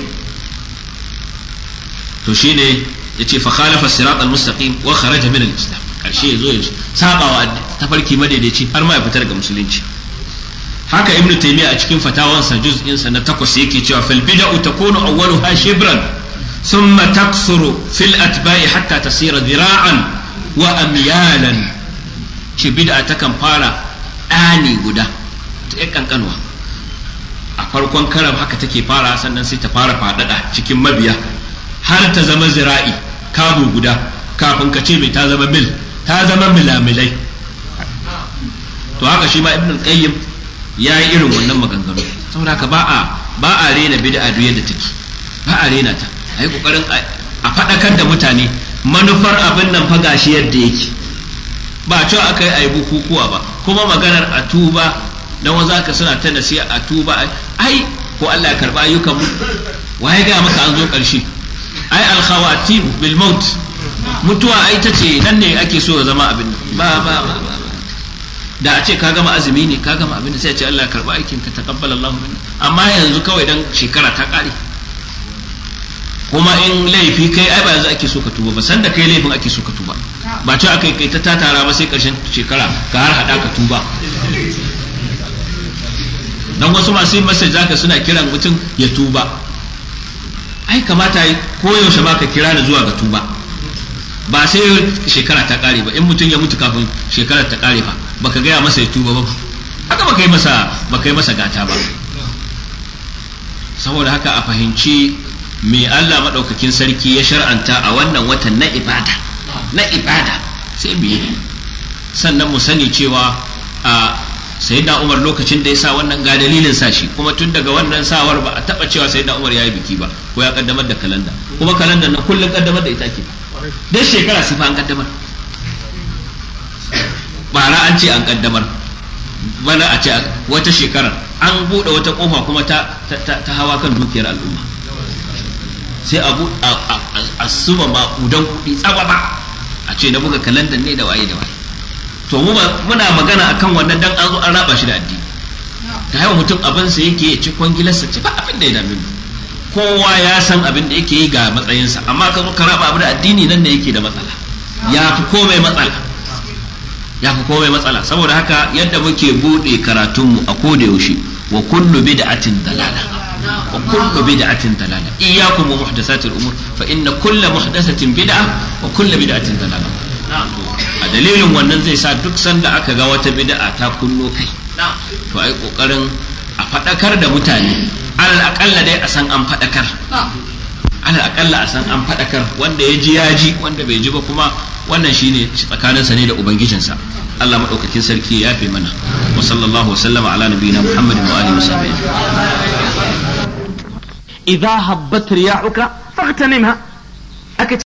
to shine yace fa khalafa sirat al-mustaqim wa kharaja min al-islam karshe yazo ya saba wa tafarki madaidaici har ma ya fitar ga musulunci haka ibnu taymiya a cikin fatawansa juz'in sa na takwas yake cewa fal bid'u takunu awwaluha shibran thumma taksuru fil atba'i hatta tasira dhira'an wa amyalan ce bid'a takan fara ɗani guda ta ƴan kankanwa a farkon karam haka take fara sannan sai ta fara faɗaɗa cikin mabiya har ta zama zira'i kamu guda kafin ka ce mai ta zama mil ta zama milamilai to haka shi ma ibn qayyim ya yi irin wannan maganganu saboda haka ba a ba a rena bid'a duk yadda take ba a rena ta ai kokarin a faɗakar da mutane manufar abin nan fa gashi yadda yake ba cewa aka yi ayi bukukuwa ba kuma maganar a tuba dan wanzu ka suna ta nasiha a tuba ai ko Allah ya karba ayyukan mu waye ga maka an zo karshe ai alkhawatim bil maut mutuwa ai ta ce nan ne ake so ya zama abin ba ba ba ba da a ce ka gama azumi ne ka gama abin da sai a ce Allah ya karba aikin ka taqabbal Allahu minna amma yanzu kawai dan shekara ta kare kuma in laifi kai ai ba yanzu ake so ka tuba ba sanda kai laifin ake so ka tuba ba ce aka kai ta tatara ba sai karshen shekara ka har hada ka tuba dan wasu masu yin masa zaka suna kiran mutum ya tuba ai kamata ko yaushe ma ka kira da zuwa ga tuba ba sai shekara ta kare ba in mutum ya mutu kafin shekarar ta kare ba baka gaya masa ya tuba ba haka baka yi masa baka yi masa gata ba saboda haka a fahimci me Allah madaukakin sarki ya shar'anta a wannan watan na ibada na ibada sai mu yi sannan mu sani cewa a sayyidina Umar lokacin da ya sa wannan ga dalilin sa shi kuma tun daga wannan sawar ba a taba cewa sayyidina Umar ya yi biki ba ko ya kaddamar da kalanda kuma kalanda na kullum kaddamar da ita ke dan shekara sai fa an kaddamar bara an ce an kaddamar bana a ce wata shekara an bude wata kofa kuma ta ta hawa kan dukiyar al'umma sai a a suba maƙudan kuɗi tsababa a ce na buga kalandar ne da waye da waye to mu muna magana akan wannan dan an zo an raba shi da addini ta haiwa mutum abin sa yake ya ci kwangilarsa ce ba abin da ya dame mu kowa ya san abin da yake yi ga matsayinsa amma ka zo ka raba abu da addini nan ne yake da matsala ya fi komai matsala ya fi komai matsala saboda haka yadda muke bude karatunmu a koda yaushe wa kullu bid'atin dalala wa kullu bid'atin dalala iyyakum wa muhdathatil umur fa inna kullu muhdathatin bid'a wa kullu bid'atin dalala a dalilin wannan zai sa duk sanda aka ga wata bid'a ta kunno kai to ai kokarin a fadakar da mutane alal akalla dai a san an fadakar alal akalla a san an fadakar wanda ya ji ya ji wanda bai ji ba kuma wannan shine tsakaninsa ne da ubangijinsa Allah madaukakin sarki ya fi mana wa sallallahu wa sallama ala nabiyina Muhammadin wa alihi wa sahbihi idza habbat riyahuka faghtanimha